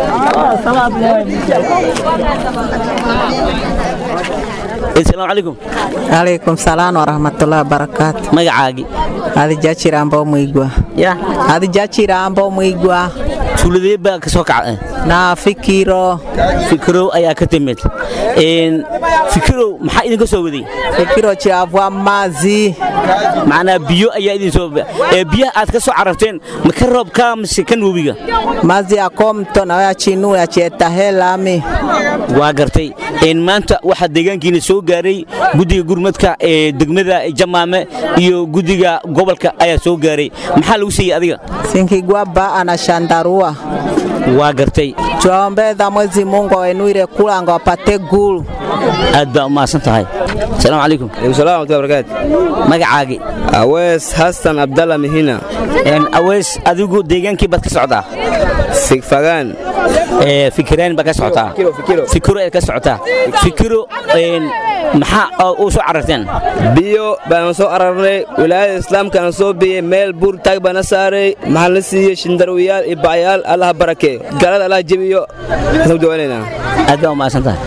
[SPEAKER 16] asalaamu calaykum
[SPEAKER 21] calaykum salaam waraxmatullahi wabarakaatu
[SPEAKER 16] magacaagi
[SPEAKER 21] adi jajirambo mwigwa
[SPEAKER 16] ya
[SPEAKER 21] adi jajirambo mwigwa
[SPEAKER 16] tuuladee baa ka soo kacday
[SPEAKER 21] na fikiro
[SPEAKER 16] fikirow ayaa ka timid fikirow maxaa idinka soo waday
[SPEAKER 21] fikiro chiravwa mazi
[SPEAKER 16] macnaa biyo ayaa idin soo ee biyaha aad ka soo cararteen ma ka roobka mise kan webiga
[SPEAKER 21] mazi yako mto nawe yachinu yachietahelami
[SPEAKER 16] waa gartay maanta waxaa deegaankiina soo gaaray guddiga gurmadka ee degmada jamaame iyo guddiga gobolka ayaa soo gaaray maxaa lagu siiyey adiga
[SPEAKER 21] sinkigwa baa na shandarua
[SPEAKER 16] waa gartay
[SPEAKER 21] tuwaombeza mwezi Mungu awenuire kulanga wapate gulu
[SPEAKER 16] aad baa u mahadsan tahay asalaamu calaykum
[SPEAKER 22] salaam barakaatu
[SPEAKER 16] magacaagi
[SPEAKER 22] awees xasan abdalla mihina
[SPEAKER 16] awees adigu deegaankii baad ka socdaa
[SPEAKER 22] fagaan
[SPEAKER 16] fikiraan baa ka socotaa fikiro aad ka socotaa fikiro maxaa u soo cararteen
[SPEAKER 22] biyo baan soo ararnay wilaayada islaamkana soo biyey meel buur taag baana saaray maxaa la siiyey shindarwiyaal iyo bacyaal allaha barakeeyo galada allaha jebiyo kasoo dawanaynaa
[SPEAKER 16] aad baa u mahadsan tahay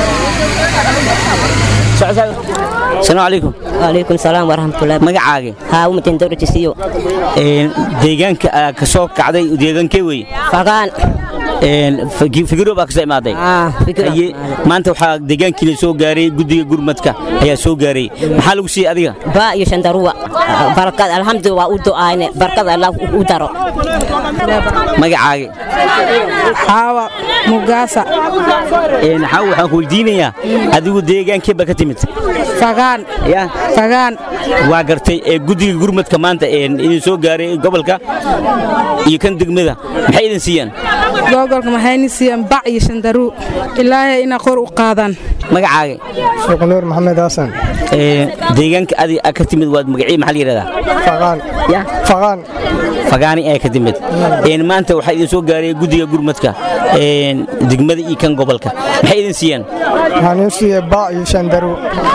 [SPEAKER 16] asalaamu calaykum
[SPEAKER 23] waalaikum salaam waraxmatullahi
[SPEAKER 16] magacaagi
[SPEAKER 23] haa umatin dowrajisiyo
[SPEAKER 16] deegaanka ayaa ka soo kacday deegaankee wey
[SPEAKER 23] fagaan
[SPEAKER 16] fikiro baa kasoo imaaday maanta waxaa deegaankiina soo gaaray guddiga gurmadka ayaa soo gaaray maxaa lagu siiyey adiga
[SPEAKER 23] baa iyo shandaruwa barakad alxamdu waa u du'aayne barakad allah u daro
[SPEAKER 16] magacaagi
[SPEAKER 23] xaawa mugaasa
[SPEAKER 16] xaawa waxaan ku weydiinayaa adigu deegaankee baa ka timid
[SPEAKER 23] fagaan fagaan
[SPEAKER 16] waa gartay ee guddiga gurmadka maanta idin soo gaaray gobolka iyo kan degmada maxay idin siiyeen
[SPEAKER 24] gobolka maxayni siiyeen bac iyo shandaru ilaahay ina kor u qaadaan
[SPEAKER 16] magacaagi
[SPEAKER 17] sheekh nuur maxamed xasan
[SPEAKER 16] deegaanka adi ka timid waad magacii maxaa la yidhahdaa
[SPEAKER 17] faqaan faqaan
[SPEAKER 16] fagaani ayaa ka timid maanta waxaa idin soo gaaray guddiga gurmadka degmada iyo kan gobolka maxay idin siiyeen
[SPEAKER 17] waxaan ii siiyey bac iyo shandaru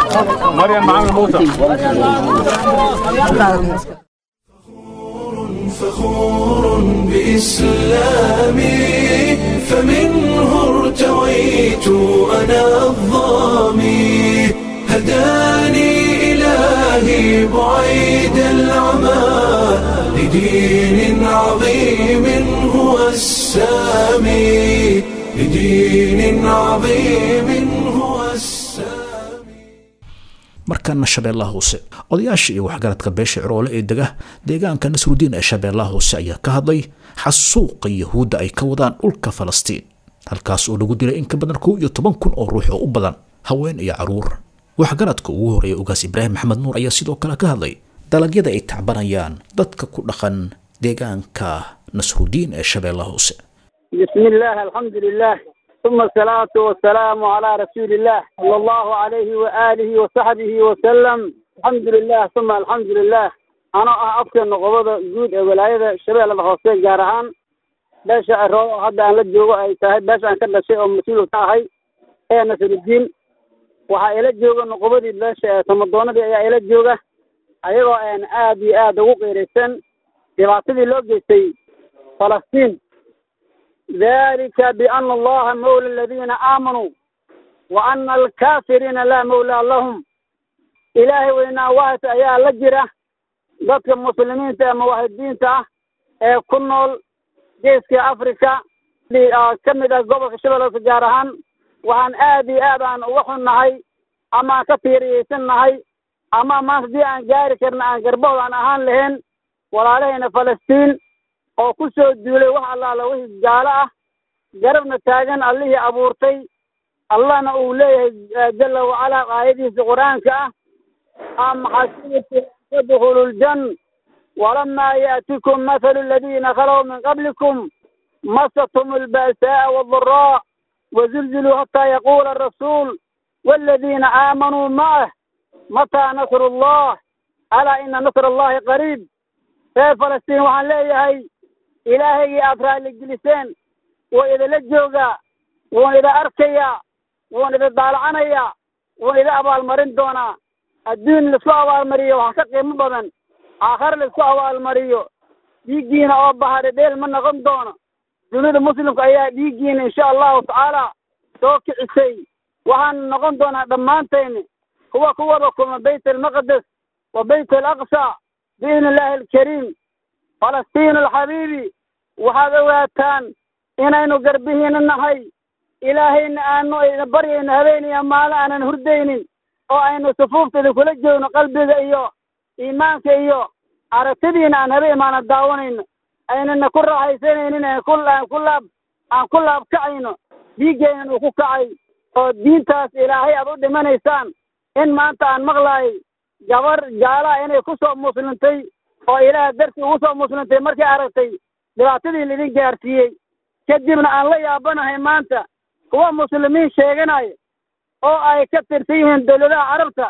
[SPEAKER 1] فخور بإسلامي فمنه ارتويت أنا الظامي هداني إلهي بعيد العمى لدين عظيم هو السامي لدين عظيم هو السامي
[SPEAKER 2] markaana shabeellaha hoose odayaasha iyo waxgaradka beesha ciroole ee dega deegaanka nasrudiin ee shabeellaha hoose ayaa ka hadlay xasuuqa yahuudda ay ka wadaan dhulka falastiin halkaas oo lagu dilay in ka badan kow iyo toban kun oo ruux oo u badan haween iyo caruur waxgaradka ugu horeeya ugaas ibraahim maxamed nuur ayaa sidoo kale ka hadlay dalagyada ay tacbanayaan dadka ku dhaqan deegaanka nasrudiin ee shabeellaha hoose
[SPEAKER 3] بسم الله الحمد لله ثم الصلاة والسلام على رسول الله صلى الله عليه وآله وصحبه وسلم الحمد لله ثم الحمد لله أنا أفكر نقبض جود ولاية شباب الخاصة جارهان باش أرو هذا أنا لجوا أي تهي باش أنا كذا شيء مسؤول تاعي أي نسر الدين waxaa ila jooga noqobadii beesha tamadoonadii ayaa ila jooga ayagoo aan aad iyo aad ugu qiiraysan dhibaatadii loo geystay falastiin dalika biana allaha mawla aladiina aamanuu wa ana alkaafiriina laa mawlaa lahum ilaahay weynaa waas ayaa la jira dadka muslimiinta ama waahidiinta ah ee ku nool geeska africa ka mid ah gobolka shabeellaha gaar ahaan waxaan aad iyo aad aan uga xunnahay ama aan ka tiiriyeysan nahay ama maanta haddii aan gaari karna aan garbood aan ahaan lahayn walaalahayna falastiin oo ku soo duulay wax allaala wixii gaalo ah garabna taagan allihii abuurtay allahna uu leeyahay jala wacalaa aayadiisa qur-aanka ah am xasibtum tadkhulu ljan walamaa yaatikum mathalu aladiina khalow min qablikum masatum alba'saa'a waaddaraa وزلزلوا حتى يقول الرسول والذين آمنوا معه متى نصر الله ألا إن نصر الله قريب في فلسطين وحن ليهي إلهي أفراد الجلسين وإذا لجوغا وإذا أركيا وإذا دالعنيا وإذا أبا المرين دونا الدين لسوا أبا المريو وحكاقي مبضن آخر لسوا أبا المريو يجينا أبا بحر ديل من نغم دونا dunida muslimka ayaa dhiiggiina insha allahu tacaala soo kicisay waxaan noqon doonaa dhammaantayni kuwa ku wada kulma bayt almaqdes wa bayt alaqsa biidni illaahi alkariim falastiin alxabiibi waxaad ogaataan inaynu garbihiina nahay ilaahayna aanu ayna baryayno habeeniya maalin aanan hurdaynin oo aynu sufuufta idinkula joogno qalbiga iyo iimaanka iyo aragtidiina aan habe imaana daawanayno aynana ku raaxaysanaynin aan ku aan ku laab aan ku laab kacayno dhiiggeenan uu ku kacay oo diintaas ilaahay aad u dhimanaysaan in maanta aan maqlaayay gabar jaalaha inay ku soo muslimtay oo ilaah dartii ugu soo muslimtay markay aragtay dhibaatadii laidin gaarsiiyey kadibna aan la yaabanahay maanta kuwa muslimiin sheeganaya oo ay ka tirsan yihiin dowladaha carabta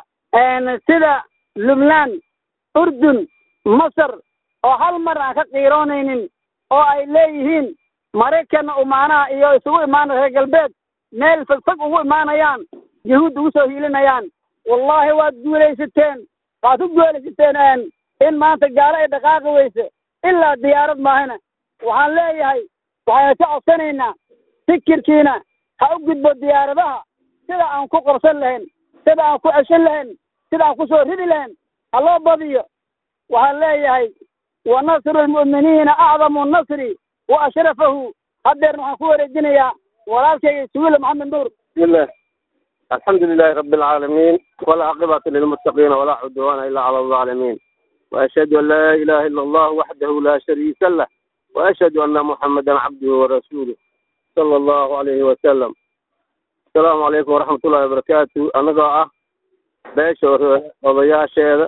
[SPEAKER 3] sida lubnaan urdun masar oo hal mar aan ka qiiroonaynin oo ay leeyihiin maraykanna umaanaha iyo isugu imaana reer galbeed meel fogfog ugu imaanayaan yahuud ugu soo hiilinayaan wallaahi waad guulaysateen waad ku guulaysateen in maanta gaalo ay dhaqaaqi weyse ilaa diyaarad maahana waxaan leeyahay waxaynu ka codsanaynaa fikirkiina ha u gudbo diyaaradaha sida aan ku qabsan lahayn sida aan ku ceshan lahayn sida aan ku soo ridi lahayn ha loo badiyo waxaan leeyahay ونصر المؤمنين أعظم النصر وأشرفه هدر نحن كوري الدنيا ولا شيء سويل محمد نور
[SPEAKER 4] بسم الله الحمد لله رب العالمين والعاقبة للمتقين ولا عدوان إلا على الظالمين وأشهد أن لا إله إلا الله وحده لا شريك له وأشهد أن محمدا عبده ورسوله صلى الله عليه وسلم السلام عليكم ورحمة الله وبركاته أنا قاعة باشا وضياء هذا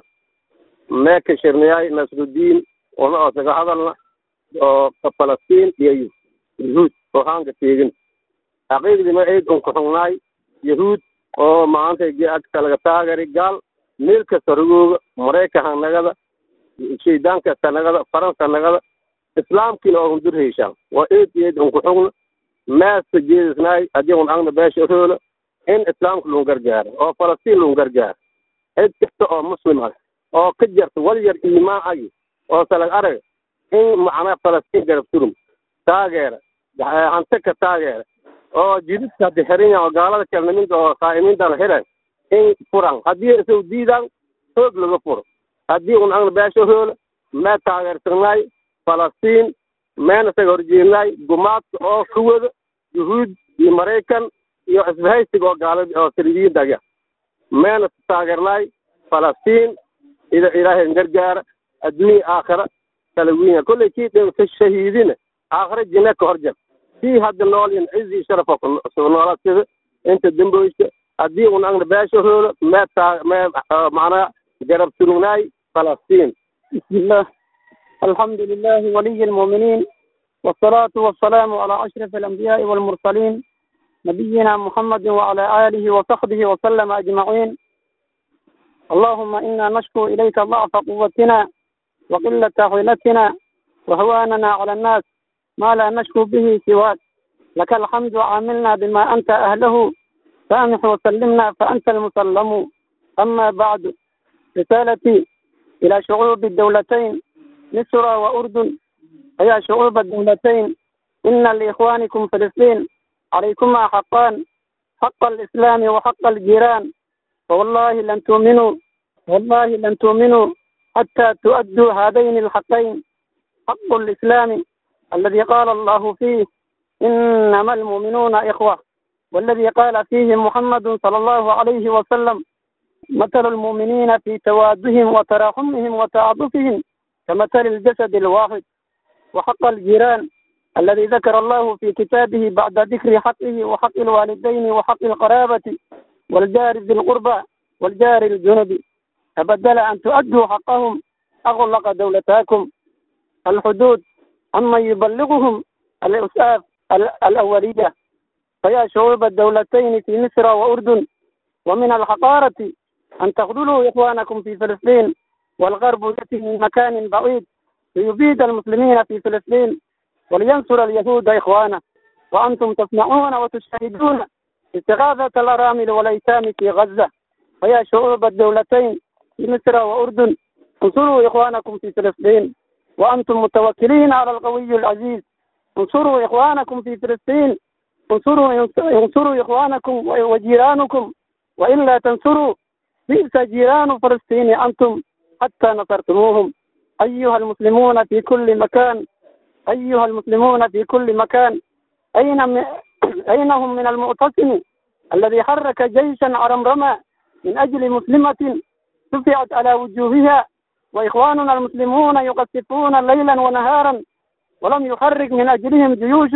[SPEAKER 4] ما كشرنياي نصر الدين ona oo kaga hadalna oo ka falastiin iyo yahuud oo haanka teegin xaqiiqdii ma eed un kuxugnaay yahuud oo maanta agta laga taagari gaal meel kasta rogooga maraykanka nagada shaydaanka kasta nagada faransa nagada islaamkiina oo hundur heyshaan waa eed eed un kuxugna meesta jeedisnaay haddii un agna beesha hoola in islaamka lagu gargaaro oo falastiin lagu gargaaro cid kasta oo muslim ah oo ka jarta wal yar iimaan agi oo salag arag in macnaa falastiin garab turum taageera hante ka taageera oo jididka haddi xiran yahan oo gaalada kelniminta oo qaa'imiintana xiran in furan haddii isagu diidaan xoog laga furo haddii un agna beesha hoola mee taageersannaay falastiin meena isaga horjeednaay gumaadka oo ka wada yuhuud iyo maraykan iyo isbahaysiga oo gaalada oo saliibiyiinta aga meena taageernaay falastiin ida ilaahay gargaara adduunya aakhira kala winya kolley kii dhinta shahiidina aakhira jinne ka horjar kii hadda nool in cizi sharafa ku noolaa sida inta damboyska haddii un angna beesha hoolo meetaa mee macnaa garab surugnaay falastiin
[SPEAKER 3] بسم الله الحمد لله ولي المؤمنين والصلاة والسلام على أشرف الأنبياء والمرسلين نبينا محمد وعلى آله وصحبه وسلم أجمعين اللهم إنا نشكو إليك ضعف قوتنا وقلة حيلتنا وهواننا على الناس ما لا نشكو به سواك لك الحمد عاملنا بما أنت أهله سامح وسلمنا فأنت المسلم أما بعد رسالتي إلى شعوب الدولتين مصر وأردن فيا شعوب الدولتين إن لإخوانكم فلسطين عليكما حقان حق الإسلام وحق الجيران فوالله لن تؤمنوا والله لن تؤمنوا حتى تؤدوا هذين الحقين حق الإسلام الذي قال الله فيه إنما المؤمنون إخوة والذي قال فيه محمد صلى الله عليه وسلم مثل المؤمنين في توادهم وتراحمهم وتعاطفهم كمثل الجسد الواحد وحق الجيران الذي ذكر الله في كتابه بعد ذكر حقه وحق الوالدين وحق القرابة والجار ذي القربى والجار الجنب فبدل أن تؤدوا حقهم أغلق دولتاكم الحدود عمن يبلغهم الإسعاف الأولية فيا شعوب الدولتين في مصر وأردن ومن الحقارة أن تخذلوا إخوانكم في فلسطين والغرب يأتي من مكان بعيد ليبيد المسلمين في فلسطين ولينصر اليهود إخوانه وأنتم تسمعون وتشاهدون استغاثة الأرامل والأيتام في غزة فيا شعوب الدولتين في مصر وأردن انصروا إخوانكم في فلسطين وأنتم متوكلين على القوي العزيز انصروا إخوانكم في فلسطين انصروا انصروا إخوانكم وجيرانكم وإلا تنصروا بئس جيران فلسطين أنتم حتى نصرتموهم أيها المسلمون في كل مكان أيها المسلمون في كل مكان أين م... أين هم من المعتصم الذي حرك جيشا عرمرما من أجل مسلمة دفعت على وجوهها وإخواننا المسلمون يقصفون ليلا ونهارا ولم يحرك من أجلهم جيوش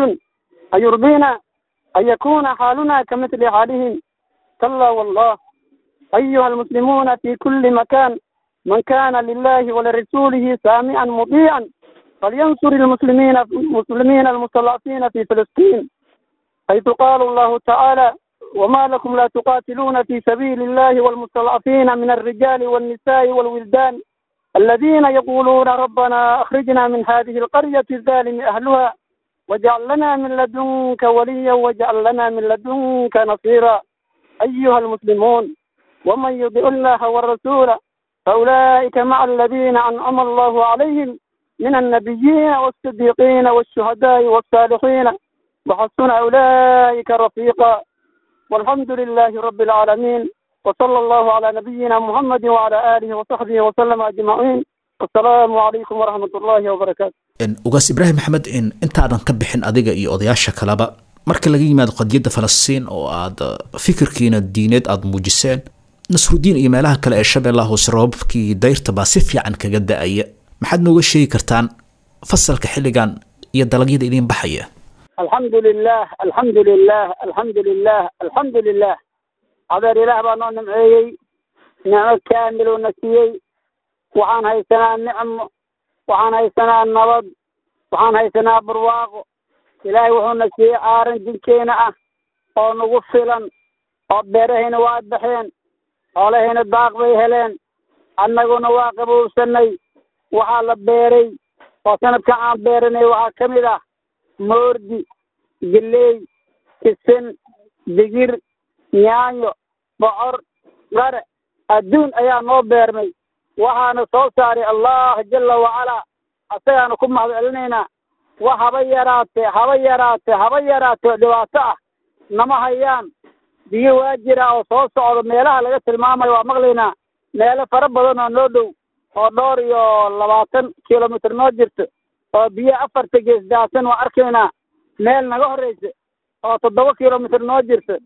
[SPEAKER 3] أيرضينا أن يكون حالنا كمثل حالهم كلا والله أيها المسلمون في كل مكان من كان لله ولرسوله سامعا مطيعا فلينصر المسلمين المسلمين المستضعفين في فلسطين حيث قال الله تعالى وما لكم لا تقاتلون في سبيل الله والمستضعفين من الرجال والنساء والولدان الذين يقولون ربنا أخرجنا من هذه القرية الظالم أهلها واجعل لنا من لدنك وليا واجعل لنا من لدنك نصيرا أيها المسلمون ومن يطع الله والرسول فأولئك مع الذين أنعم الله عليهم من النبيين والصديقين والشهداء والصالحين وحسن أولئك رفيقا والحمد لله رب العالمين وصلى الله على نبينا محمد وعلى آله وصحبه وسلم أجمعين السلام عليكم ورحمة الله وبركاته
[SPEAKER 2] ugaas ibraahim maxamed in intaadan ka bixin adiga iyo odayaasha kaleba marka laga yimaado qadiyadda falastiin oo aad fikirkiina diineed aada muujiseen nasrudiin iyo meelaha kale ee shabeellaha hoose roobabkii dayrta baa si fiican kaga da-aya maxaad nooga sheegi kartaan fasalka xilligan iyo dalagyada idiin baxaya
[SPEAKER 3] الحمد لله الحمد لله الحمد لله الحمد لله adeer ilaah baa noo nimceeyey nicmo kaamil oo na siiyey waxaan haysanaa nicmo waxaan haysanaa nabad waxaan haysanaa barwaaqo ilaahay wuxuuna siiyey aaran jinkeena ah oo nagu filan oo beerahayna waa baxeen xoolahayna daaq bay heleen annaguna waa qabowsanay waxaa la beeray oo sanadkan aan beeranay waxaa ka mid ah moordi geley kisin digir yaanyo bocor qare adduun ayaa noo beermay waxaana soo saaray allah jala wacalaa asagaana ku mahad celinaynaa wax haba yaraatee haba yaraatee haba yaraatee dhibaato ah nama hayaan biyo waa jira oo soo socda meelaha laga tilmaamayo waa maqlaynaa meelo fara badan oo noo dhow oo dhowr iyo labaatan kilomitr noo jirto oo biyo afarta gees daadsan waa arkaynaa meel naga horreysa oo toddoba kilomitr noo jirta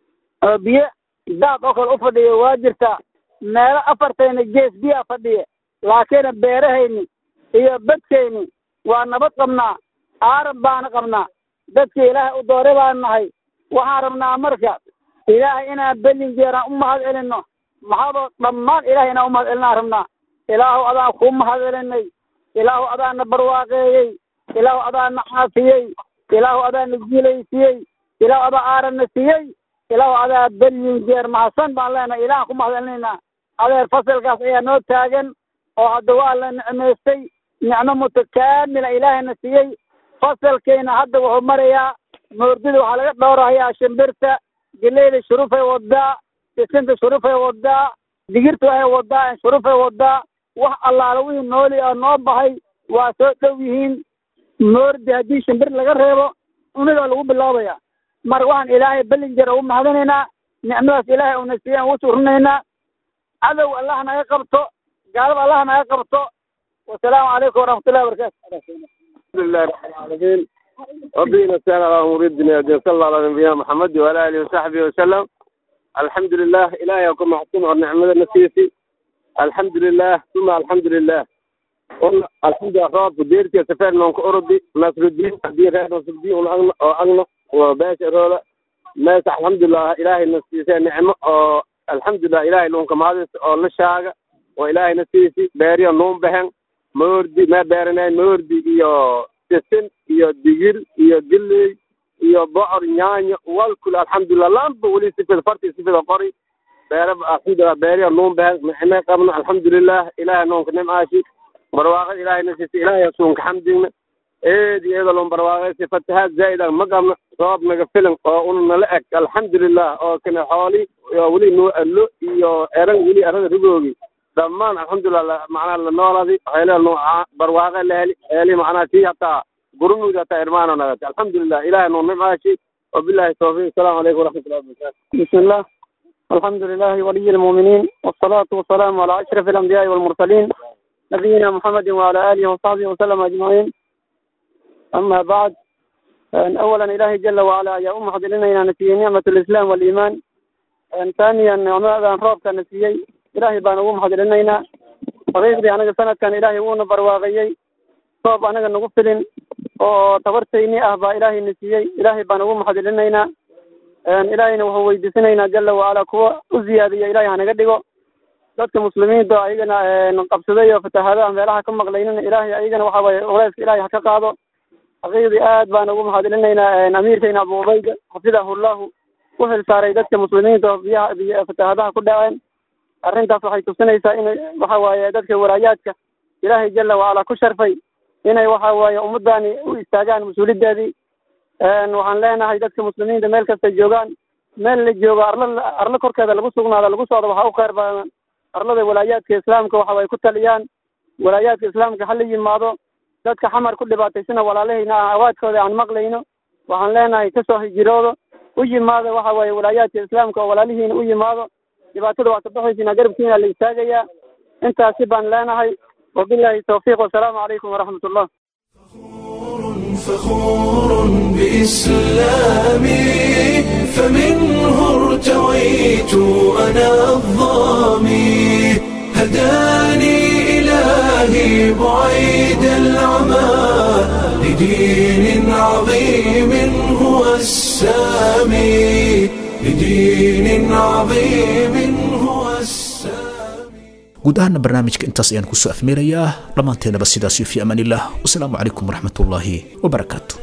[SPEAKER 3] oo biyo daad oo kale u fadhiya waa jirtaa meelo afartayna gees biyaa fadhiya laakiin beerahayni iyo badkayni waa nabad qabnaa aaran baana qabnaa dadkii ilaahay u dooray baan nahay waxaan rabnaa marka ilaahay inaan bellin jeeraan u mahad celinno maxaadoo dhammaan ilaahay inaan u mahad celinaan rabnaa ilaahu adaan kuu mahad celinay ilaahu adaana barwaaqeeyey ilaahu adaana caafiyey ilaahu adaana jiilaysiiyey ilaahu adaa aarana siiyey ilaahu adaa bellin jeer mahadsan baan leenahay ilaahan ku mahad celinaynaa adeer fasalkaas ayaa noo taagan oo hadda waa la nicmaystay nicmo mutakaamila ilaahayna siiyey fasalkayna hadda wuxuu marayaa moordida waxaa laga dhowrahayaa shimbirta geleyda shurufay wadaa sisinta shurufay wadaa digirta waxay wadaa shurufay wadaa wax allaala wixii nooli oo noo bahay waa soo dhow yihiin moordi haddii shimbir laga reebo unigaa lagu bilaabaya marka waxaan ilaahay bellinger ugu mahadinaynaa nicmadaas ilaahay uuna siiyey aan ugu suurinaynaa cadow allah naga qabto gaalada allah naga qabto wasalaamu calaykum waraxmatullahi wabarakaatu
[SPEAKER 4] الحمد لله رب العالمين ربنا نستعين على امور الدنيا والدين صلى الله على نبينا محمد وعلى اله وصحبه وسلم الحمد لله الهي يكون محسن والنعمه النسيسي الحمد لله ثم الحمد لله قلنا الحمد لله رب ديرتي سفر من اوروبي نصر الدين دير هذا نصر الدين واغنى وباشر رولا ناس الحمد لله الهي النسيسي نعمه الحمد لله الهي لهم كما هذا لشاقه والهي نسيسي باريا نوم بهن moordi ma beeranayn moordi iyo sisin iyo digir iyo giley iyo bocor nyaanyo walkul alxamdulilah lamba weli sifida farti sifida qori beere alxamdulilah beeriya nuun behen micne qabno alxamdulilah ilahay nuunka nimcaashi barwaaqada ilahay nasiisa ilahay suunka xamdigna eedi iyada lon barwaaqaysi fatahaad zaa'idan ma qabno roob naga filan oo una nala eg alxamdulilah oo kane xooli weli noo allo iyo eran weli arada rigoogi dhammaan alxamdulilah macnaha la nooladi waxaylee nuuca barwaaqe la heli heli macnaha tii hataa gurumuud hataa irmaano nagati alxamdulilah ilahay nuu nimcaashi wabillahi tawfiiq asalaamu calaykum waraxmatullahi wabarakatu
[SPEAKER 3] بسم الله الحمد لله ولي المؤمنين والصلاة والسلام على أشرف الأنبياء والمرسلين نبينا محمد وعلى آله وصحبه وسلم أجمعين أما بعد أن أولا إلهي جل وعلا يا أم حضرنا نسي نعمة الإسلام والإيمان أن ثانيا نعمة روبك نسيي إلهي بان أم حضرنا حقيقتي أنا سنة كان إلهي وون برواغيي صوب أنا نغفلين oo tabartayni ah baa ilaahay na siiyey ilaahay baan ugu maxadilinaynaa ilaahayna wuxuu weydiisanaynaa jala wacala kuwa u ziyaadiya ilahay hanaga dhigo dadka muslimiinta ayagana qabsaday oo fatahaadaha meelaha ka maqlaynina ilaahay ayagana waxa waaye culeyska ilaahay ha ka qaado xaqiiqdii aad baan ugu maxadilinaynaa amiirkayna abu ubayda xafidahullahu u xil saaray dadka muslimiinta oo biyaha biy fatahaadaha ku dhaceen arrintaas waxay tusinaysaa in waxa waaye dadka walaayaadka ilaahay jala wacala ku sharfay inay waxa waaye ummadani u istaagaan mas-uuliyadeedii waxaan leenahay dadka muslimiinta meel kastay joogaan meel la joogo arla arlo korkeeda lagu sugnaado lagu socdo waxaa u kheyr badan arlada walaayaadka islaamka waxa way ku taliyaan walaayaadka islaamka hala yimaado dadka xamar ku dhibaataysana walaalahayna ah awaadkooda aan maqlayno waxaan leenahay kasoo hijiroodo u yimaado waxa waaye walaayaadka islaamka oo walaalihiina u yimaado dhibaatada waa kabaxaysiina garabkiina la istaagayaa intaasi baan leenahay wabillahi tawfiiq wasalaamu calaykum waraxmat ullah
[SPEAKER 1] فخور بإسلامي فمنه ارتويت أنا الظامي هداني إلهي بعيد العمى لدين عظيم هو السامي لدين عظيم هو السامي
[SPEAKER 2] guud ahaana barnaamijka intaas ayaan kusoo afmeerayaa dhammaanteenaba sidaasiyo fi amaan illah wasalaamu calaykum waraxmat ullaahi wabarakaatu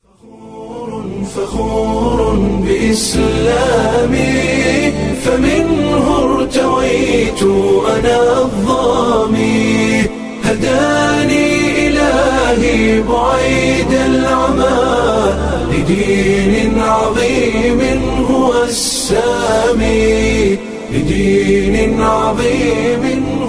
[SPEAKER 1] فخور بإسلامي فمنه ارتويت أنا الظامي هداني إلهي بعيد العمى لدين عظيم هو السامي لدين عظيم